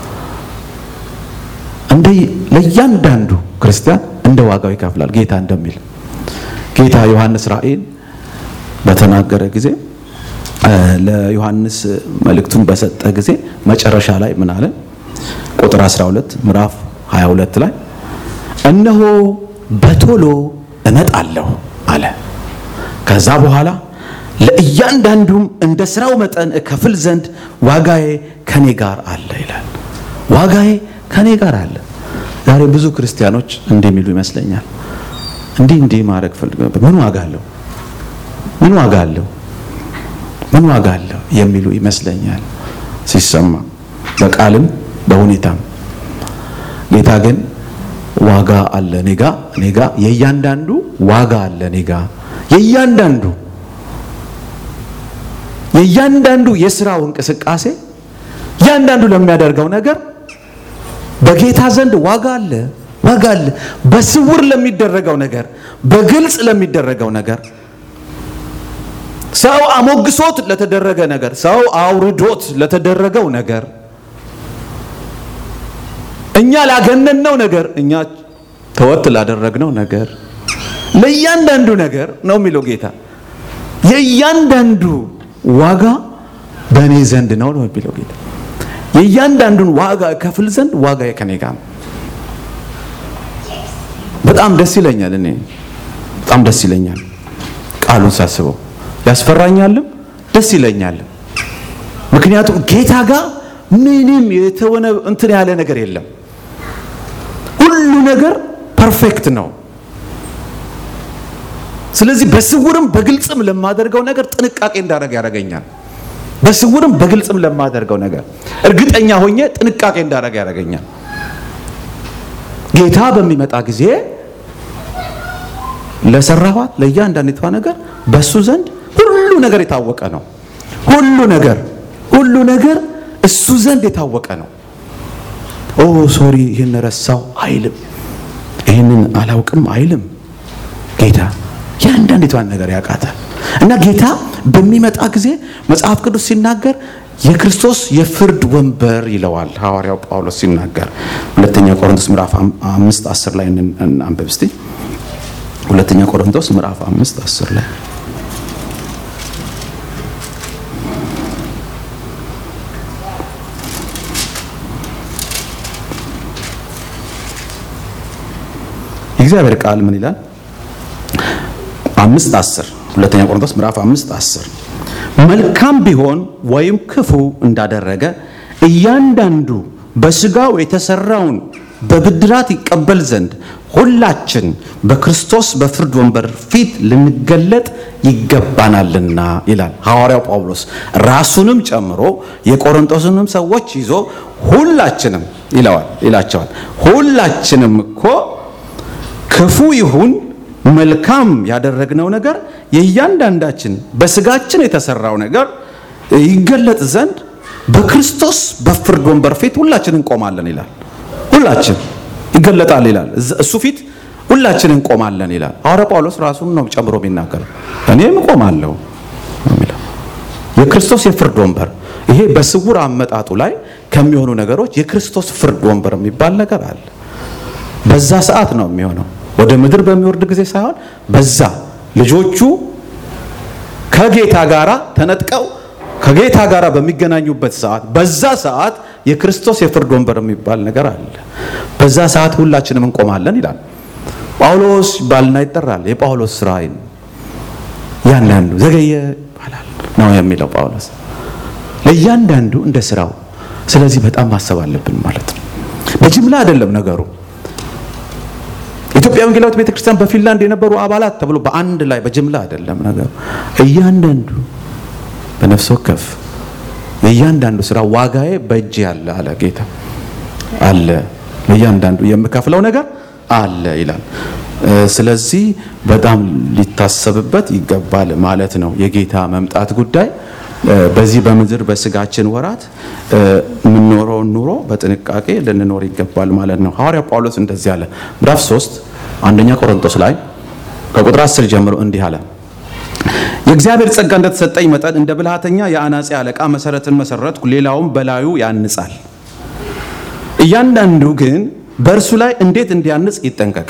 እንደ ለእያንዳንዱ ክርስቲያን እንደ ዋጋው ይከፍላል ጌታ እንደሚል ጌታ ዮሐንስ ራእይን በተናገረ ጊዜ ለዮሐንስ መልእክቱን በሰጠ ጊዜ መጨረሻ ላይ ምን አለ? ቁጥር 12 ምዕራፍ 22 ላይ እነሆ በቶሎ እመጣለሁ አለ። ከዛ በኋላ ለእያንዳንዱም እንደ ስራው መጠን እከፍል ዘንድ ዋጋዬ ከኔ ጋር አለ ይላል። ዋጋዬ ከኔ ጋር አለ። ዛሬ ብዙ ክርስቲያኖች እንዲህ የሚሉ ይመስለኛል። እንዲህ እንዲህ ማድረግ ፈልግ ምን ዋጋ አለው? ምን ዋጋ አለው? ምን ዋጋ አለው የሚሉ ይመስለኛል ሲሰማ በቃልም በሁኔታም። ጌታ ግን ዋጋ አለ ኔጋ ኔጋ የእያንዳንዱ ዋጋ አለ ኔጋ የእያንዳንዱ የእያንዳንዱ የስራው እንቅስቃሴ እያንዳንዱ ለሚያደርገው ነገር በጌታ ዘንድ ዋጋ አለ ዋጋ አለ። በስውር ለሚደረገው ነገር፣ በግልጽ ለሚደረገው ነገር፣ ሰው አሞግሶት ለተደረገ ነገር፣ ሰው አውርዶት ለተደረገው ነገር፣ እኛ ላገነነው ነገር፣ እኛ ተወት ላደረግነው ነገር፣ ለእያንዳንዱ ነገር ነው የሚለው ጌታ የእያንዳንዱ ዋጋ በእኔ ዘንድ ነው ነው የሚለው ጌታ። የእያንዳንዱን ዋጋ ከፍል ዘንድ ዋጋ ከኔ ጋር ነው። በጣም ደስ ይለኛል። እኔ በጣም ደስ ይለኛል ቃሉን ሳስበው ያስፈራኛልም ደስ ይለኛልም። ምክንያቱም ጌታ ጋር ምንም የተወነ እንትን ያለ ነገር የለም። ሁሉ ነገር ፐርፌክት ነው። ስለዚህ በስውርም በግልጽም ለማደርገው ነገር ጥንቃቄ እንዳደረግ ያደርገኛል። በስውርም በግልጽም ለማደርገው ነገር እርግጠኛ ሆኜ ጥንቃቄ እንዳደረግ ያደርገኛል። ጌታ በሚመጣ ጊዜ ለሰራኋት ለእያንዳንዲቷ ነገር በሱ ዘንድ ሁሉ ነገር የታወቀ ነው። ሁሉ ነገር ሁሉ ነገር እሱ ዘንድ የታወቀ ነው። ኦ ሶሪ ይህን ረሳው አይልም። ይህንን አላውቅም አይልም። ጌታ የአንዳንዲቷን ነገር ያውቃታል። እና ጌታ በሚመጣ ጊዜ መጽሐፍ ቅዱስ ሲናገር የክርስቶስ የፍርድ ወንበር ይለዋል ሐዋርያው ጳውሎስ ሲናገር ሁለተኛ ቆሮንቶስ ምዕራፍ አምስት አስር ላይ አንብብ እስቲ ሁለተኛ ቆሮንቶስ ምዕራፍ አምስት አስር ላይ የእግዚአብሔር ቃል ምን ይላል? አምስት አስር ሁለተኛ ቆሮንቶስ ምዕራፍ አምስት አስር መልካም ቢሆን ወይም ክፉ እንዳደረገ እያንዳንዱ በስጋው የተሰራውን በብድራት ይቀበል ዘንድ ሁላችን በክርስቶስ በፍርድ ወንበር ፊት ልንገለጥ ይገባናልና ይላል ሐዋርያው ጳውሎስ ራሱንም ጨምሮ የቆሮንቶስንም ሰዎች ይዞ ሁላችንም ይለዋል ይላቸዋል ሁላችንም እኮ ክፉ ይሁን መልካም ያደረግነው ነገር የእያንዳንዳችን በስጋችን የተሰራው ነገር ይገለጥ ዘንድ በክርስቶስ በፍርድ ወንበር ፊት ሁላችን እንቆማለን ይላል። ሁላችን ይገለጣል ይላል። እሱ ፊት ሁላችን እንቆማለን ይላል። ሐዋርያ ጳውሎስ ራሱን ነው ጨምሮ የሚናገረው። እኔም እቆማለሁ የሚለው የክርስቶስ የፍርድ ወንበር ይሄ በስውር አመጣጡ ላይ ከሚሆኑ ነገሮች የክርስቶስ ፍርድ ወንበር የሚባል ነገር አለ። በዛ ሰዓት ነው የሚሆነው ወደ ምድር በሚወርድ ጊዜ ሳይሆን በዛ ልጆቹ ከጌታ ጋራ ተነጥቀው ከጌታ ጋራ በሚገናኙበት ሰዓት በዛ ሰዓት የክርስቶስ የፍርድ ወንበር የሚባል ነገር አለ። በዛ ሰዓት ሁላችንም እንቆማለን ይላል ጳውሎስ ባልና ይጠራል። የጳውሎስ ስራ ያንዳንዱ ዘገየ ይባላል ነው የሚለው ጳውሎስ ለእያንዳንዱ እንደ ስራው። ስለዚህ በጣም ማሰብ አለብን ማለት ነው። በጅምላ አይደለም ነገሩ። ኢትዮጵያ ወንጌላዊት ቤተክርስቲያን በፊንላንድ የነበሩ አባላት ተብሎ በአንድ ላይ በጅምላ አይደለም ነገሩ። እያንዳንዱ በነፍስ ወከፍ የእያንዳንዱ ስራ ዋጋዬ በእጅ ያለ አለ ጌታ አለ ለእያንዳንዱ የምከፍለው ነገር አለ ይላል። ስለዚህ በጣም ሊታሰብበት ይገባል ማለት ነው። የጌታ መምጣት ጉዳይ በዚህ በምድር በስጋችን ወራት የምንኖረውን ኑሮ በጥንቃቄ ልንኖር ይገባል ማለት ነው። ሐዋርያ ጳውሎስ እንደዚህ አለ። ምዕራፍ 3 አንደኛ ቆሮንቶስ ላይ ከቁጥር 10 ጀምሮ እንዲህ አለ። የእግዚአብሔር ጸጋ እንደተሰጠኝ መጠን እንደ ብልሃተኛ የአናጺ አለቃ መሰረትን መሰረትኩ፣ ሌላውም በላዩ ያንጻል። እያንዳንዱ ግን በእርሱ ላይ እንዴት እንዲያንጽ ይጠንቀቅ።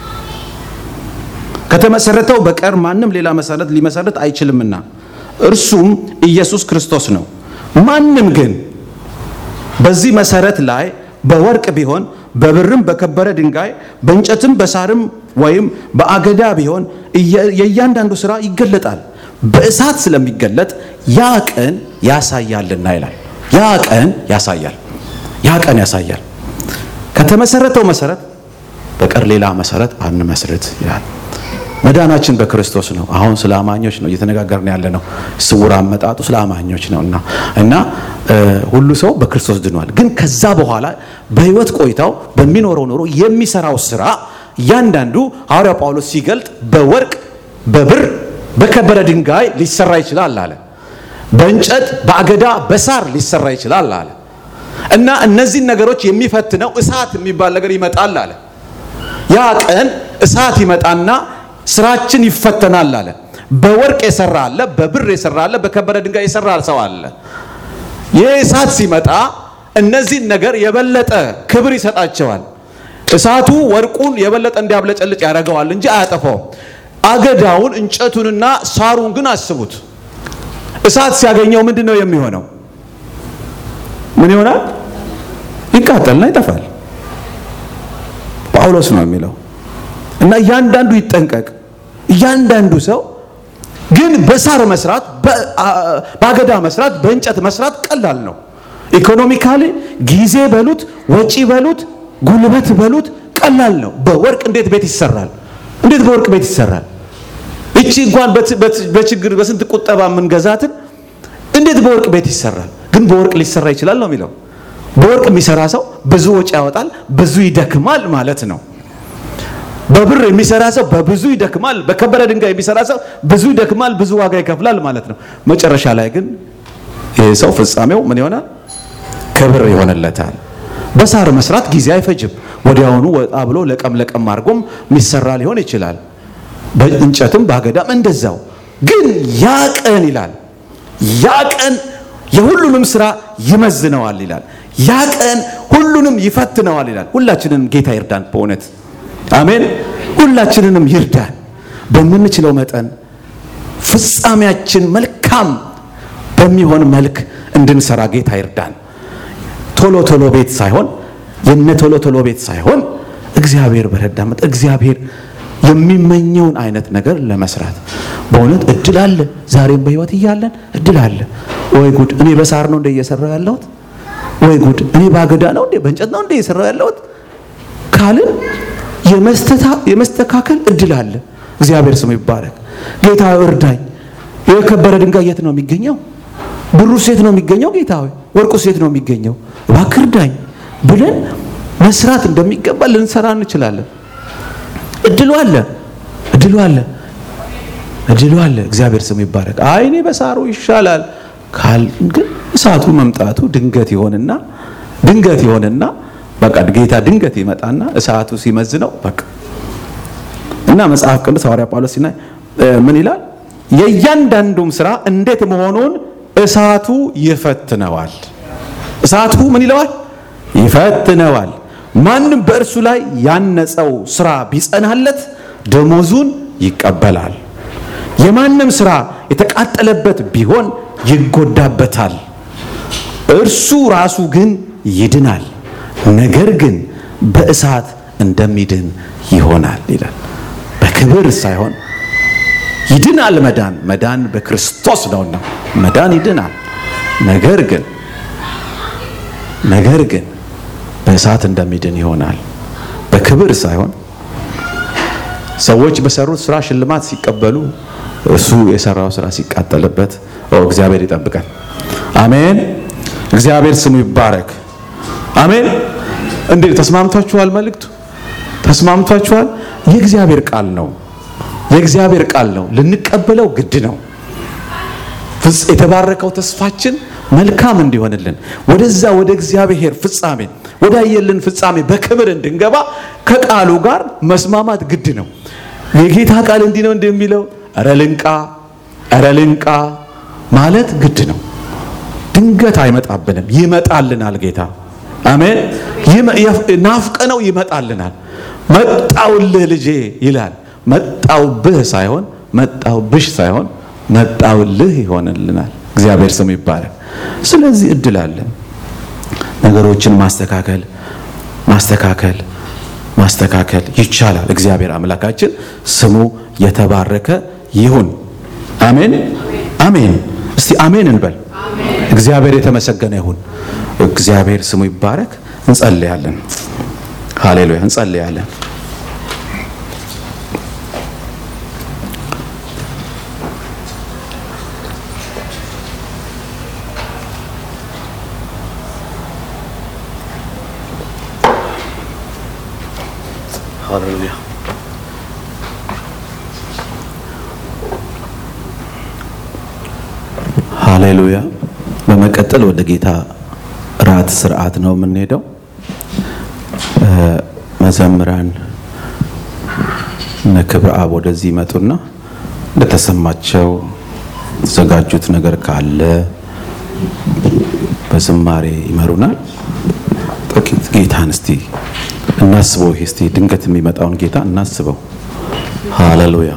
ከተመሰረተው በቀር ማንም ሌላ መሰረት ሊመሰረት አይችልምና እርሱም ኢየሱስ ክርስቶስ ነው። ማንም ግን በዚህ መሰረት ላይ በወርቅ ቢሆን በብርም በከበረ ድንጋይ በእንጨትም በሳርም ወይም በአገዳ ቢሆን የእያንዳንዱ ስራ ይገለጣል፣ በእሳት ስለሚገለጥ ያ ቀን ያሳያልና ይላል። ያ ቀን ያሳያል፣ ያ ቀን ያሳያል። ከተመሰረተው መሰረት በቀር ሌላ መሰረት አንመስርት ይላል። መዳናችን በክርስቶስ ነው። አሁን ስለ አማኞች ነው እየተነጋገርን ያለ ነው። ስውር አመጣጡ ስለ አማኞች ነው እና እና ሁሉ ሰው በክርስቶስ ድኗል። ግን ከዛ በኋላ በህይወት ቆይታው በሚኖረው ኑሮ የሚሰራው ስራ እያንዳንዱ ሐዋርያው ጳውሎስ ሲገልጥ በወርቅ በብር በከበረ ድንጋይ ሊሰራ ይችላል አለ። በእንጨት በአገዳ በሳር ሊሰራ ይችላል አለ እና እነዚህን ነገሮች የሚፈትነው እሳት የሚባል ነገር ይመጣል አለ። ያ ቀን እሳት ይመጣና ስራችን ይፈተናል አለ። በወርቅ የሰራ አለ፣ በብር የሰራ አለ፣ በከበረ ድንጋይ የሰራ ሰው አለ። ይህ እሳት ሲመጣ እነዚህን ነገር የበለጠ ክብር ይሰጣቸዋል። እሳቱ ወርቁን የበለጠ እንዲያብለጨልጭ ያደርገዋል እንጂ አያጠፋውም። አገዳውን እንጨቱንና ሳሩን ግን አስቡት። እሳት ሲያገኘው ምንድን ነው የሚሆነው? ምን ይሆናል? ይቃጠልና ይጠፋል። ጳውሎስ ነው የሚለው እና እያንዳንዱ ይጠንቀቅ። እያንዳንዱ ሰው ግን በሳር መስራት፣ በአገዳ መስራት፣ በእንጨት መስራት ቀላል ነው። ኢኮኖሚካሊ ጊዜ በሉት ወጪ በሉት ጉልበት በሉት ቀላል ነው። በወርቅ እንዴት ቤት ይሰራል? እንዴት በወርቅ ቤት ይሰራል? እቺ እንኳን በችግር በስንት ቁጠባ የምንገዛትን እንዴት በወርቅ ቤት ይሰራል? ግን በወርቅ ሊሰራ ይችላል ነው የሚለው። በወርቅ የሚሰራ ሰው ብዙ ወጪ ያወጣል፣ ብዙ ይደክማል ማለት ነው። በብር የሚሰራ ሰው በብዙ ይደክማል። በከበረ ድንጋይ የሚሰራ ሰው ብዙ ይደክማል፣ ብዙ ዋጋ ይከፍላል ማለት ነው። መጨረሻ ላይ ግን ይህ ሰው ፍጻሜው ምን ይሆናል? ክብር ይሆንለታል። በሳር መስራት ጊዜ አይፈጅም። ወዲያውኑ ወጣ ብሎ ለቀም ለቀም አድርጎም የሚሰራ ሊሆን ይችላል። በእንጨትም በአገዳም እንደዛው። ግን ያ ቀን ይላል ያ ቀን የሁሉንም ስራ ይመዝነዋል ይላል። ያ ቀን ሁሉንም ይፈትነዋል ይላል። ሁላችንንም ጌታ ይርዳን በእውነት አሜን። ሁላችንንም ይርዳን በምንችለው መጠን ፍጻሜያችን መልካም በሚሆን መልክ እንድንሰራ ጌታ ይርዳን። ቶሎ ቶሎ ቤት ሳይሆን የነ ቶሎ ቶሎ ቤት ሳይሆን እግዚአብሔር በረዳ መጠን እግዚአብሔር የሚመኘውን አይነት ነገር ለመስራት በእውነት እድል አለ። ዛሬም በህይወት እያለን እድል አለ። ወይ ጉድ! እኔ በሳር ነው እንደ እየሰራው ያለሁት። ወይ ጉድ! እኔ በአገዳ ነው እንደ በእንጨት ነው እንደ እየሰራው ያለሁት ካልን የመስተካከል እድል አለ። እግዚአብሔር ስሙ ይባረክ። ጌታ እርዳኝ። የከበረ ድንጋይ የት ነው የሚገኘው? ብሩስ የት ነው የሚገኘው? ጌታ ሆይ ወርቁስ የት ነው የሚገኘው? እባክህ እርዳኝ ብለን መስራት እንደሚገባ ልንሰራ እንችላለን። እድሉ አለ፣ እድሉ አለ፣ እድሉ አለ። እግዚአብሔር ስሙ ይባረክ። አይ እኔ በሳሩ ይሻላል ካል ግን እሳቱ መምጣቱ ድንገት ይሆንና ድንገት ይሆንና በቃ ጌታ ድንገት ይመጣና እሳቱ ሲመዝነው በቃ እና መጽሐፍ ቅዱስ ሐዋርያ ጳውሎስ ሲናይ ምን ይላል? የእያንዳንዱም ስራ እንዴት መሆኑን እሳቱ ይፈትነዋል። እሳቱ ምን ይለዋል? ይፈትነዋል። ማንም በእርሱ ላይ ያነጸው ስራ ቢጸናለት ደሞዙን ይቀበላል። የማንም ስራ የተቃጠለበት ቢሆን ይጎዳበታል። እርሱ ራሱ ግን ይድናል፣ ነገር ግን በእሳት እንደሚድን ይሆናል ይላል። በክብር ሳይሆን ይድናል። መዳን መዳን በክርስቶስ ነውና መዳን ይድናል። ነገር ግን ነገር ግን በእሳት እንደሚድን ይሆናል። በክብር ሳይሆን ሰዎች በሰሩት ስራ ሽልማት ሲቀበሉ እሱ የሰራው ስራ ሲቃጠልበት፣ እግዚአብሔር ይጠብቃል። አሜን። እግዚአብሔር ስሙ ይባረክ። አሜን። እንዴ ተስማምቷችኋል? መልእክቱ ተስማምቷችኋል? የእግዚአብሔር ቃል ነው። የእግዚአብሔር ቃል ነው። ልንቀበለው ግድ ነው። የተባረከው ተስፋችን መልካም እንዲሆንልን ወደዛ ወደ እግዚአብሔር ፍጻሜ ወዳየልን ፍጻሜ በክብር እንድንገባ ከቃሉ ጋር መስማማት ግድ ነው። የጌታ ቃል እንዲህ ነው እንደሚለው ኧረ ልንቃ ኧረ ልንቃ ማለት ግድ ነው። ድንገት አይመጣብንም፣ ይመጣልናል ጌታ። አሜን። ናፍቀነው ይመጣልናል። መጣውልህ ልጄ ይላል። መጣውብህ ሳይሆን መጣውብሽ ሳይሆን መጣውልህ ይሆንልናል። እግዚአብሔር ስሙ ይባላል። ስለዚህ እድል አለን ነገሮችን ማስተካከል ማስተካከል ማስተካከል ይቻላል። እግዚአብሔር አምላካችን ስሙ የተባረከ ይሁን። አሜን አሜን። እስቲ አሜን እንበል። እግዚአብሔር የተመሰገነ ይሁን። እግዚአብሔር ስሙ ይባረክ። እንጸልያለን። ሃሌሉያ። እንጸልያለን። ሃሌሉያ ሃሌሉያ። በመቀጠል ወደ ጌታ ራት ስርዓት ነው የምንሄደው። መዘምራን እነ ክብረ አብ ወደዚህ ይመጡና እንደተሰማቸው የተዘጋጁት ነገር ካለ በዝማሬ ይመሩናል። ጥቂት ጌታን እስቲ እናስበው። ይሄ እስቲ ድንገት የሚመጣውን ጌታ እናስበው። ሃሌሉያ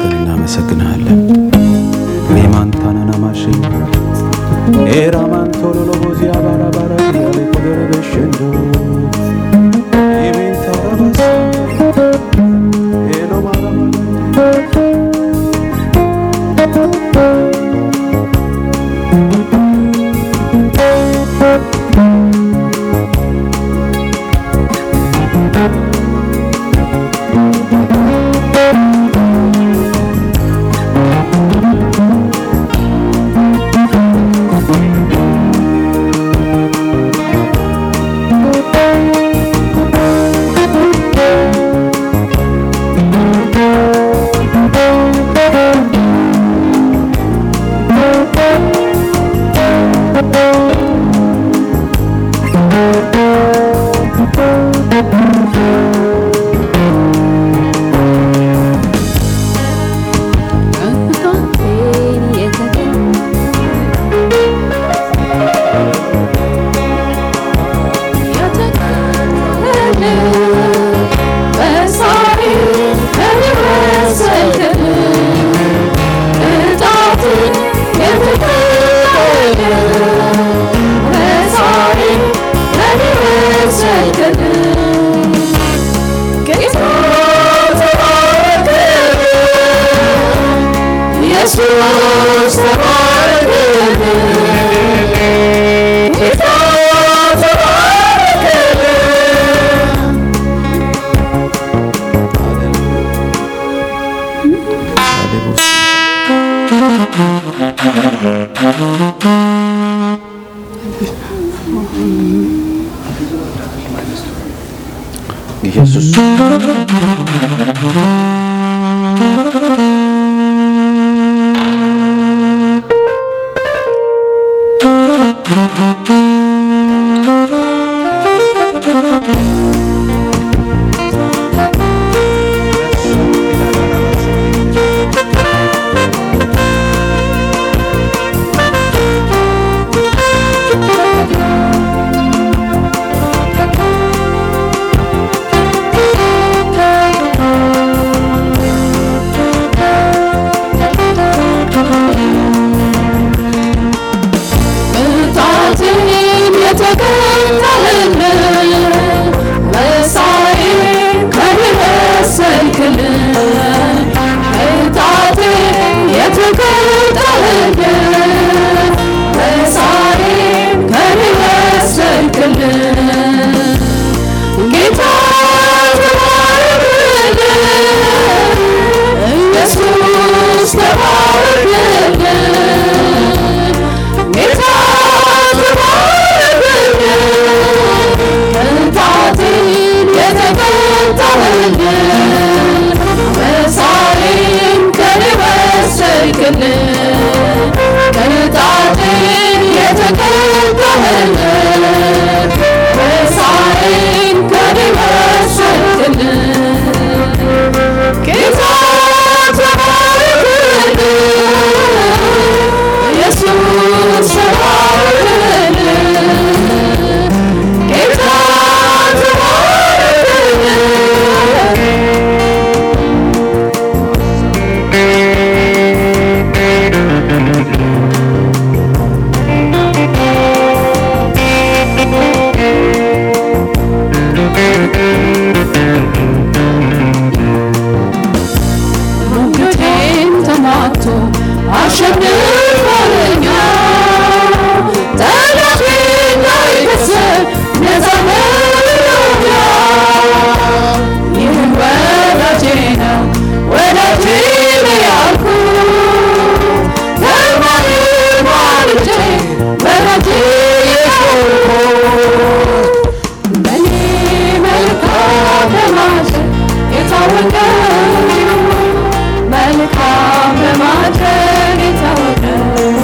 ተመስገን፣ እናመሰግንሃለን። ሜማንታናና ማሽኝ ኤራማንቶሎሎ ቦዚያ ባራባራ ያለ ኮደረበሸንዶ ኢሜንታራባስ ሄሎ ማራማራ ኢየሱስ ተባረክልን ጌታ ተባረክልን ኢየሱስ ቅጣትን የተቀበልን መሳይን ከሚመሰክልን ቅጣትን የተቀበልን መሳይን ከሚመሰክልን ጌታ ተባረክልን ኢየሱስ ተባረክልን ጌታ ተባረክልን ቅንጣትን የተቀጣልን መሳይን ከሚመሰክልን ቅንጣትን የተቀጣልን መሳይን ከሚመሰክልን ጌታ ተባረክልን ኢየሱስ ተባረክልን ጌታ ተባረክልን ሙግቴን ተማቶ አሸንፎልኛ ጠላቴ እንዳይከስር ነፃ ነውኛ ይህን ወዳጄ ነው ወዳጄ ነው ያልኩት ከማንም አልጬ ወዳጄ የሆንኩት በኔ መልካም በማድረግ የታወቀ መልካም በማድረግ የታወቀ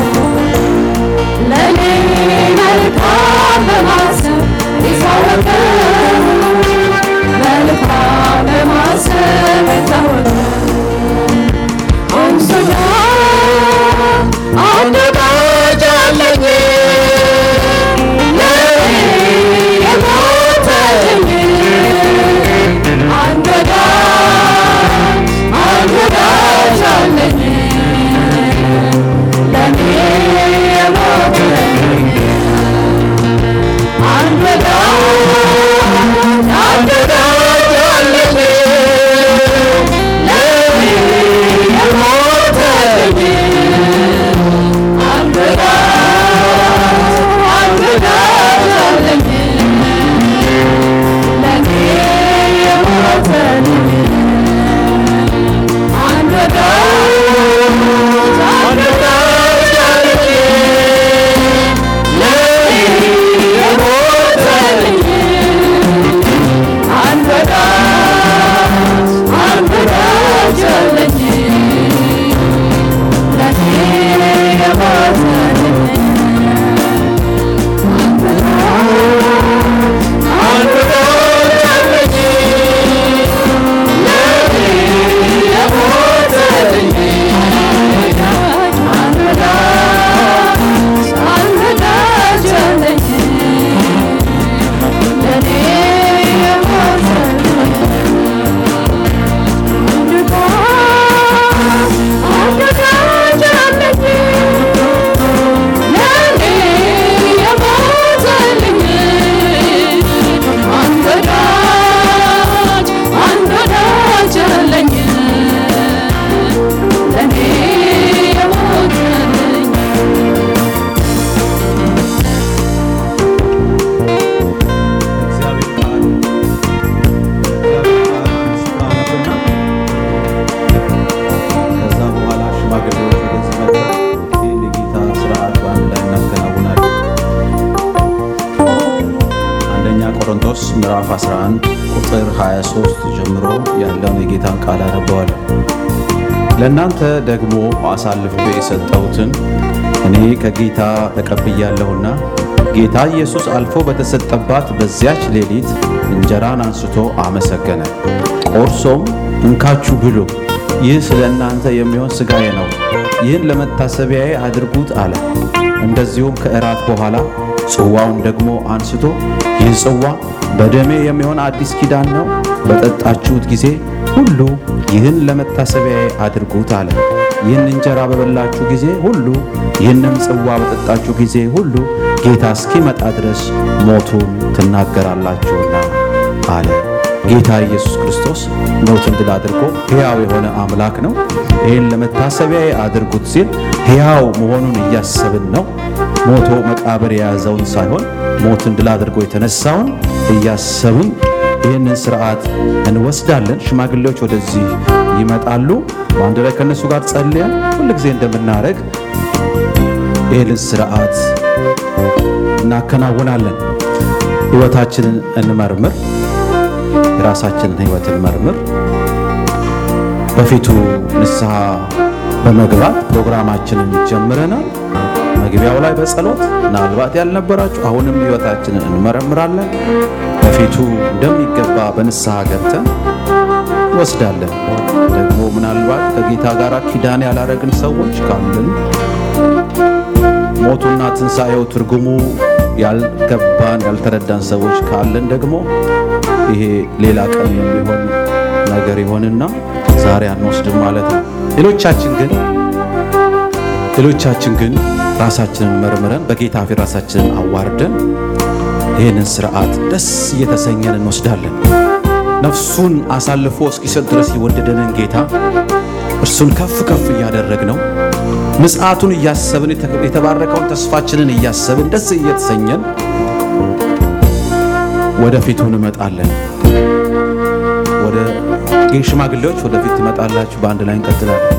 11 ቁጥር 23 ጀምሮ ያለውን የጌታን ቃል አነበዋለሁ። ለእናንተ ደግሞ አሳልፌ የሰጠሁትን እኔ ከጌታ ተቀብያለሁና ጌታ ኢየሱስ አልፎ በተሰጠባት በዚያች ሌሊት እንጀራን አንስቶ አመሰገነ፣ ቆርሶም እንካችሁ ብሉ፣ ይህ ስለ እናንተ የሚሆን ሥጋዬ ነው፣ ይህን ለመታሰቢያዬ አድርጉት አለ። እንደዚሁም ከእራት በኋላ ጽዋውን ደግሞ አንስቶ ይህ ጽዋ በደሜ የሚሆን አዲስ ኪዳን ነው፣ በጠጣችሁት ጊዜ ሁሉ ይህን ለመታሰቢያዬ አድርጉት አለ። ይህን እንጀራ በበላችሁ ጊዜ ሁሉ ይህንም ጽዋ በጠጣችሁ ጊዜ ሁሉ ጌታ እስኪመጣ ድረስ ሞቱን ትናገራላችሁና አለ። ጌታ ኢየሱስ ክርስቶስ ሞትን ድል አድርጎ ሕያው የሆነ አምላክ ነው። ይህን ለመታሰቢያዬ አድርጉት ሲል ሕያው መሆኑን እያሰብን ነው። ሞቶ መቃብር የያዘውን ሳይሆን ሞትን ድል አድርጎ የተነሳውን እያሰብን ይህንን ስርዓት እንወስዳለን። ሽማግሌዎች ወደዚህ ይመጣሉ። በአንድ ላይ ከእነሱ ጋር ጸልየን ሁልጊዜ እንደምናደርግ ይህንን ስርዓት እናከናውናለን። ሕይወታችንን እንመርምር፣ የራሳችንን ሕይወት እንመርምር። በፊቱ ንስሐ በመግባት ፕሮግራማችንን ጀምረናል። መግቢያው ላይ በጸሎት ምናልባት ያልነበራችሁ አሁንም ሕይወታችንን እንመረምራለን። በፊቱ እንደሚገባ በንስሐ ገብተን ወስዳለን። ደግሞ ምናልባት ከጌታ ጋር ኪዳን ያላረግን ሰዎች ካለን ሞቱና ትንሣኤው ትርጉሙ ያልገባን ያልተረዳን ሰዎች ካለን ደግሞ ይሄ ሌላ ቀን የሚሆን ነገር ይሆንና ዛሬ አንወስድም ማለት ነው። ሌሎቻችን ግን ሌሎቻችን ግን ራሳችንን መርምረን በጌታ ፊት ራሳችንን አዋርደን ይህንን ስርዓት ደስ እየተሰኘን እንወስዳለን። ነፍሱን አሳልፎ እስኪሰጥ ድረስ የወደደንን ጌታ እርሱን ከፍ ከፍ እያደረግነው ምጽአቱን እያሰብን የተባረከውን ተስፋችንን እያሰብን ደስ እየተሰኘን ወደፊቱ እንመጣለን። ወደ ሽማግሌዎች ወደፊት ትመጣላችሁ። በአንድ ላይ እንቀጥላለን።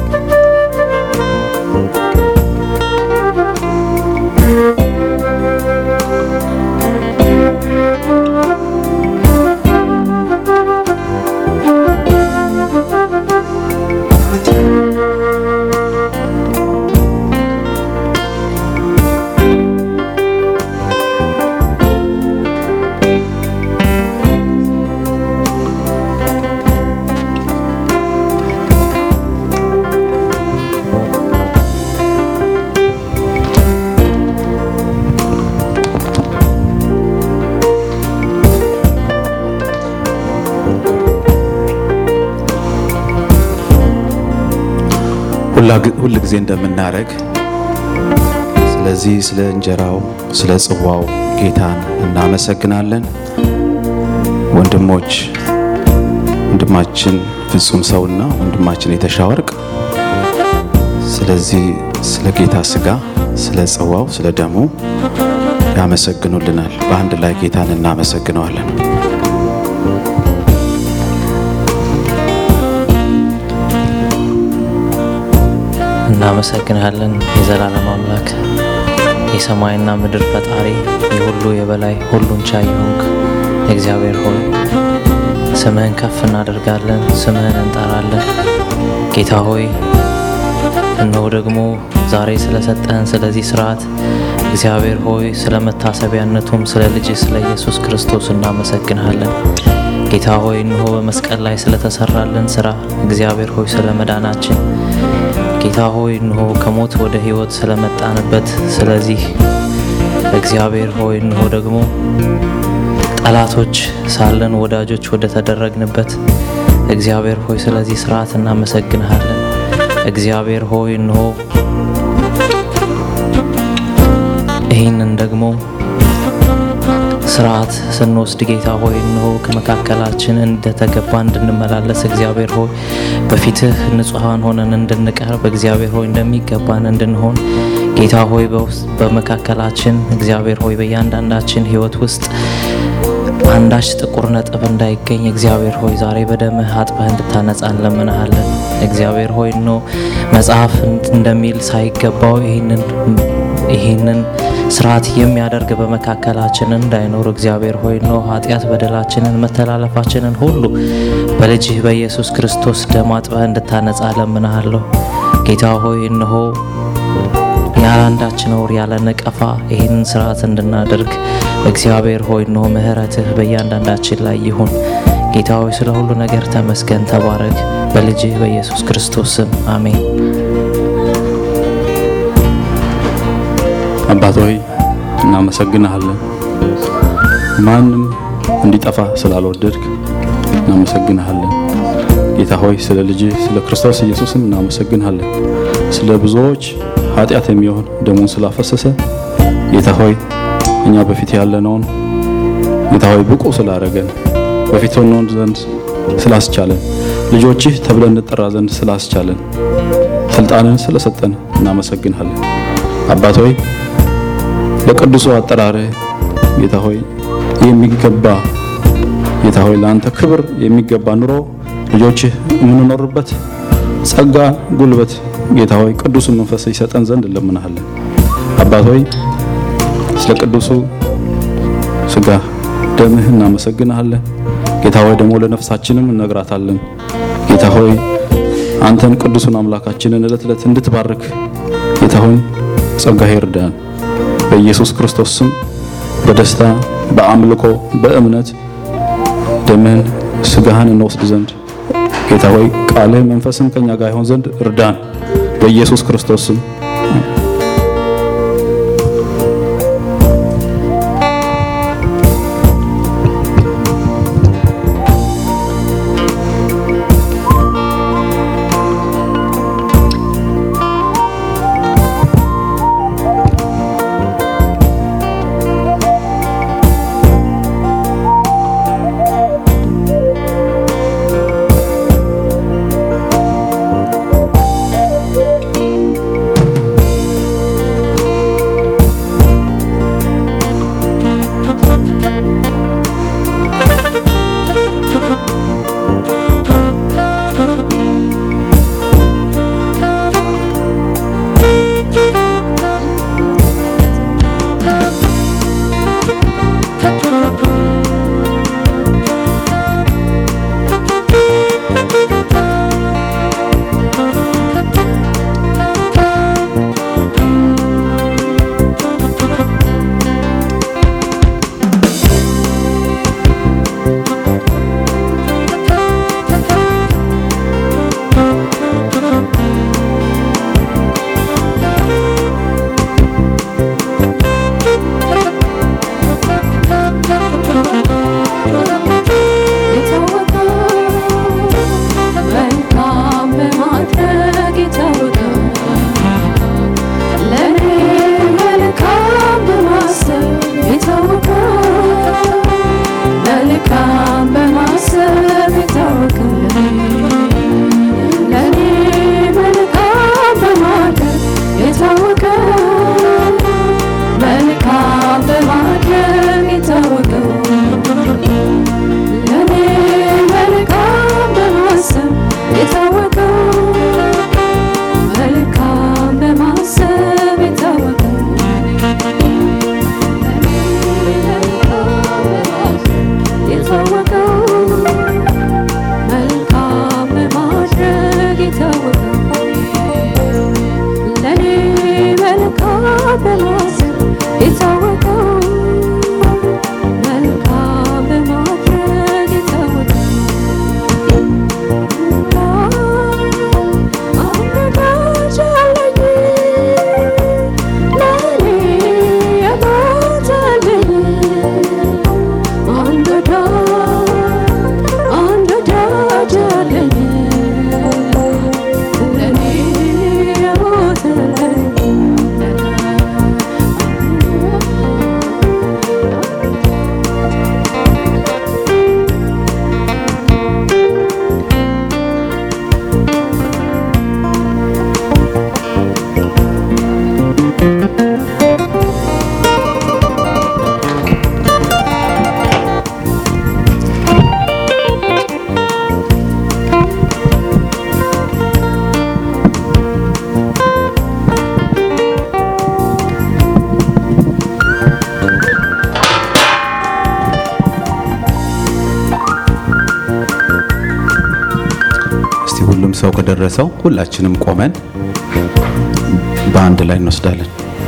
ሁል ጊዜ እንደምናደርግ ስለዚህ ስለ እንጀራው ስለ ጽዋው ጌታን እናመሰግናለን። ወንድሞች ወንድማችን ፍጹም ሰውና ወንድማችን የተሻወርቅ ስለዚህ ስለ ጌታ ስጋ ስለ ጽዋው ስለ ደሙ ያመሰግኑልናል። በአንድ ላይ ጌታን እናመሰግነዋለን። እናመሰግንሃለን የዘላለም አምላክ የሰማይና ምድር ፈጣሪ የሁሉ የበላይ ሁሉን ቻይ የሆንክ እግዚአብሔር ሆይ ስምህን ከፍ እናደርጋለን፣ ስምህን እንጠራለን። ጌታ ሆይ እነሆ ደግሞ ዛሬ ስለሰጠህን ስለዚህ ስርዓት እግዚአብሔር ሆይ ስለ መታሰቢያነቱም ስለ ልጅ ስለ ኢየሱስ ክርስቶስ እናመሰግንሃለን። ጌታ ሆይ እነሆ በመስቀል ላይ ስለተሰራልን ስራ እግዚአብሔር ሆይ ስለ መዳናችን ጌታ ሆይ እንሆ ከሞት ወደ ሕይወት ስለመጣንበት ስለዚህ እግዚአብሔር ሆይ እንሆ ደግሞ ጠላቶች ሳለን ወዳጆች ወደ ተደረግንበት እግዚአብሔር ሆይ ስለዚህ ስርዓት እናመሰግንሃለን። እግዚአብሔር ሆይ እንሆ ይህንን ደግሞ ስርዓት ስንወስድ ጌታ ሆይ እንሆ ከመካከላችን እንደተገባ እንድንመላለስ እግዚአብሔር ሆይ በፊትህ ንጹሐን ሆነን እንድንቀርብ እግዚአብሔር ሆይ እንደሚገባን እንድንሆን ጌታ ሆይ በመካከላችን እግዚአብሔር ሆይ በእያንዳንዳችን ሕይወት ውስጥ አንዳች ጥቁር ነጥብ እንዳይገኝ እግዚአብሔር ሆይ ዛሬ በደምህ አጥበህ እንድታነጻ እንለምንሃለን። እግዚአብሔር ሆይ ኖ መጽሐፍ እንደሚል ሳይገባው ይህንን ይህንን ስርዓት የሚያደርግ በመካከላችን እንዳይኖር እግዚአብሔር ሆይ ነው ኃጢአት በደላችንን መተላለፋችንን ሁሉ በልጅህ በኢየሱስ ክርስቶስ ደም አጥበህ እንድታነጻ ለምንሃለሁ። ጌታ ሆይ እነሆ ያለ አንዳች ነውር ያለ ነቀፋ ይህንን ስርዓት እንድናደርግ እግዚአብሔር ሆይ እነሆ ምሕረትህ በእያንዳንዳችን ላይ ይሁን። ጌታ ሆይ ስለ ሁሉ ነገር ተመስገን፣ ተባረክ። በልጅህ በኢየሱስ ክርስቶስ ስም አሜን። አባት ሆይ እናመሰግንሃለን። ማንም እንዲጠፋ ስላልወደድክ እናመሰግንሃለን። ጌታ ሆይ ስለ ልጅ ስለ ክርስቶስ ኢየሱስም እናመሰግንሃለን። ስለ ብዙዎች ኃጢአት የሚሆን ደሙን ስላፈሰሰ ጌታ ሆይ እኛ በፊት ያለነውን ጌታ ሆይ ብቁ ስላረገን በፊት ሆነን ዘንድ ስላስቻለን ልጆችህ ተብለን እንጠራ ዘንድ ስላስቻለን ስልጣንን ስለሰጠን እናመሰግንሃለን። አባት ሆይ ለቅዱሱ አጠራርህ ጌታ ሆይ የሚገባ ጌታ ሆይ ለአንተ ክብር የሚገባ ኑሮ ልጆችህ የምንኖርበት ጸጋ፣ ጉልበት ጌታ ሆይ ቅዱሱ መንፈስ ይሰጠን ዘንድ እንለምናሃለን። አባት ሆይ ስለ ቅዱሱ ስጋ ደምህ እናመሰግንሃለን። ጌታ ሆይ ደግሞ ለነፍሳችንም እነግራታለን። ጌታ ሆይ አንተን ቅዱሱን አምላካችንን ዕለት ዕለት እንድትባርክ ጌታ ሆይ ጸጋህ ይርዳን። በኢየሱስ ክርስቶስ ስም በደስታ በአምልኮ በእምነት ደምህን ስጋህን እንወስድ ዘንድ ጌታ ሆይ ቃልህ መንፈስም ከኛ ጋር ይሆን ዘንድ እርዳን። በኢየሱስ ክርስቶስ ስም ሰው ከደረሰው ሁላችንም ቆመን በአንድ ላይ እንወስዳለን።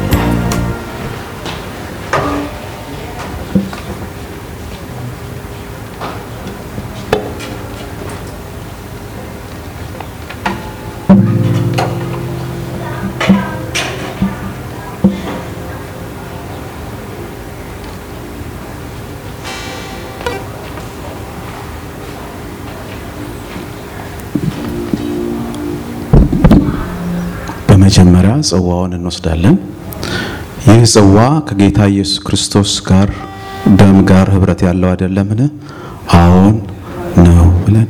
በመጀመሪያ ጽዋውን እንወስዳለን። ይህ ጽዋ ከጌታ ኢየሱስ ክርስቶስ ጋር ደም ጋር ህብረት ያለው አይደለምን? አዎን ነው ብለን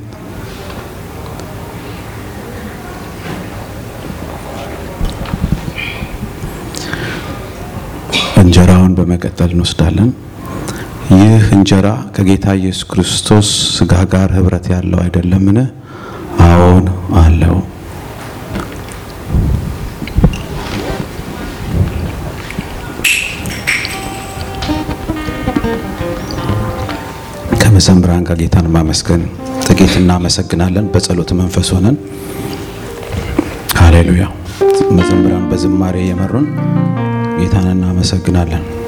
እንጀራውን በመቀጠል እንወስዳለን። ይህ እንጀራ ከጌታ ኢየሱስ ክርስቶስ ስጋ ጋር ህብረት ያለው አይደለምን? አዎን አለው። ከመዘምራን ጋር ጌታን ማመስገን ጥቂት እናመሰግናለን። በጸሎት መንፈስ ሆነን ሃሌሉያ። መዘምራን በዝማሬ የመሩን ጌታን እናመሰግናለን።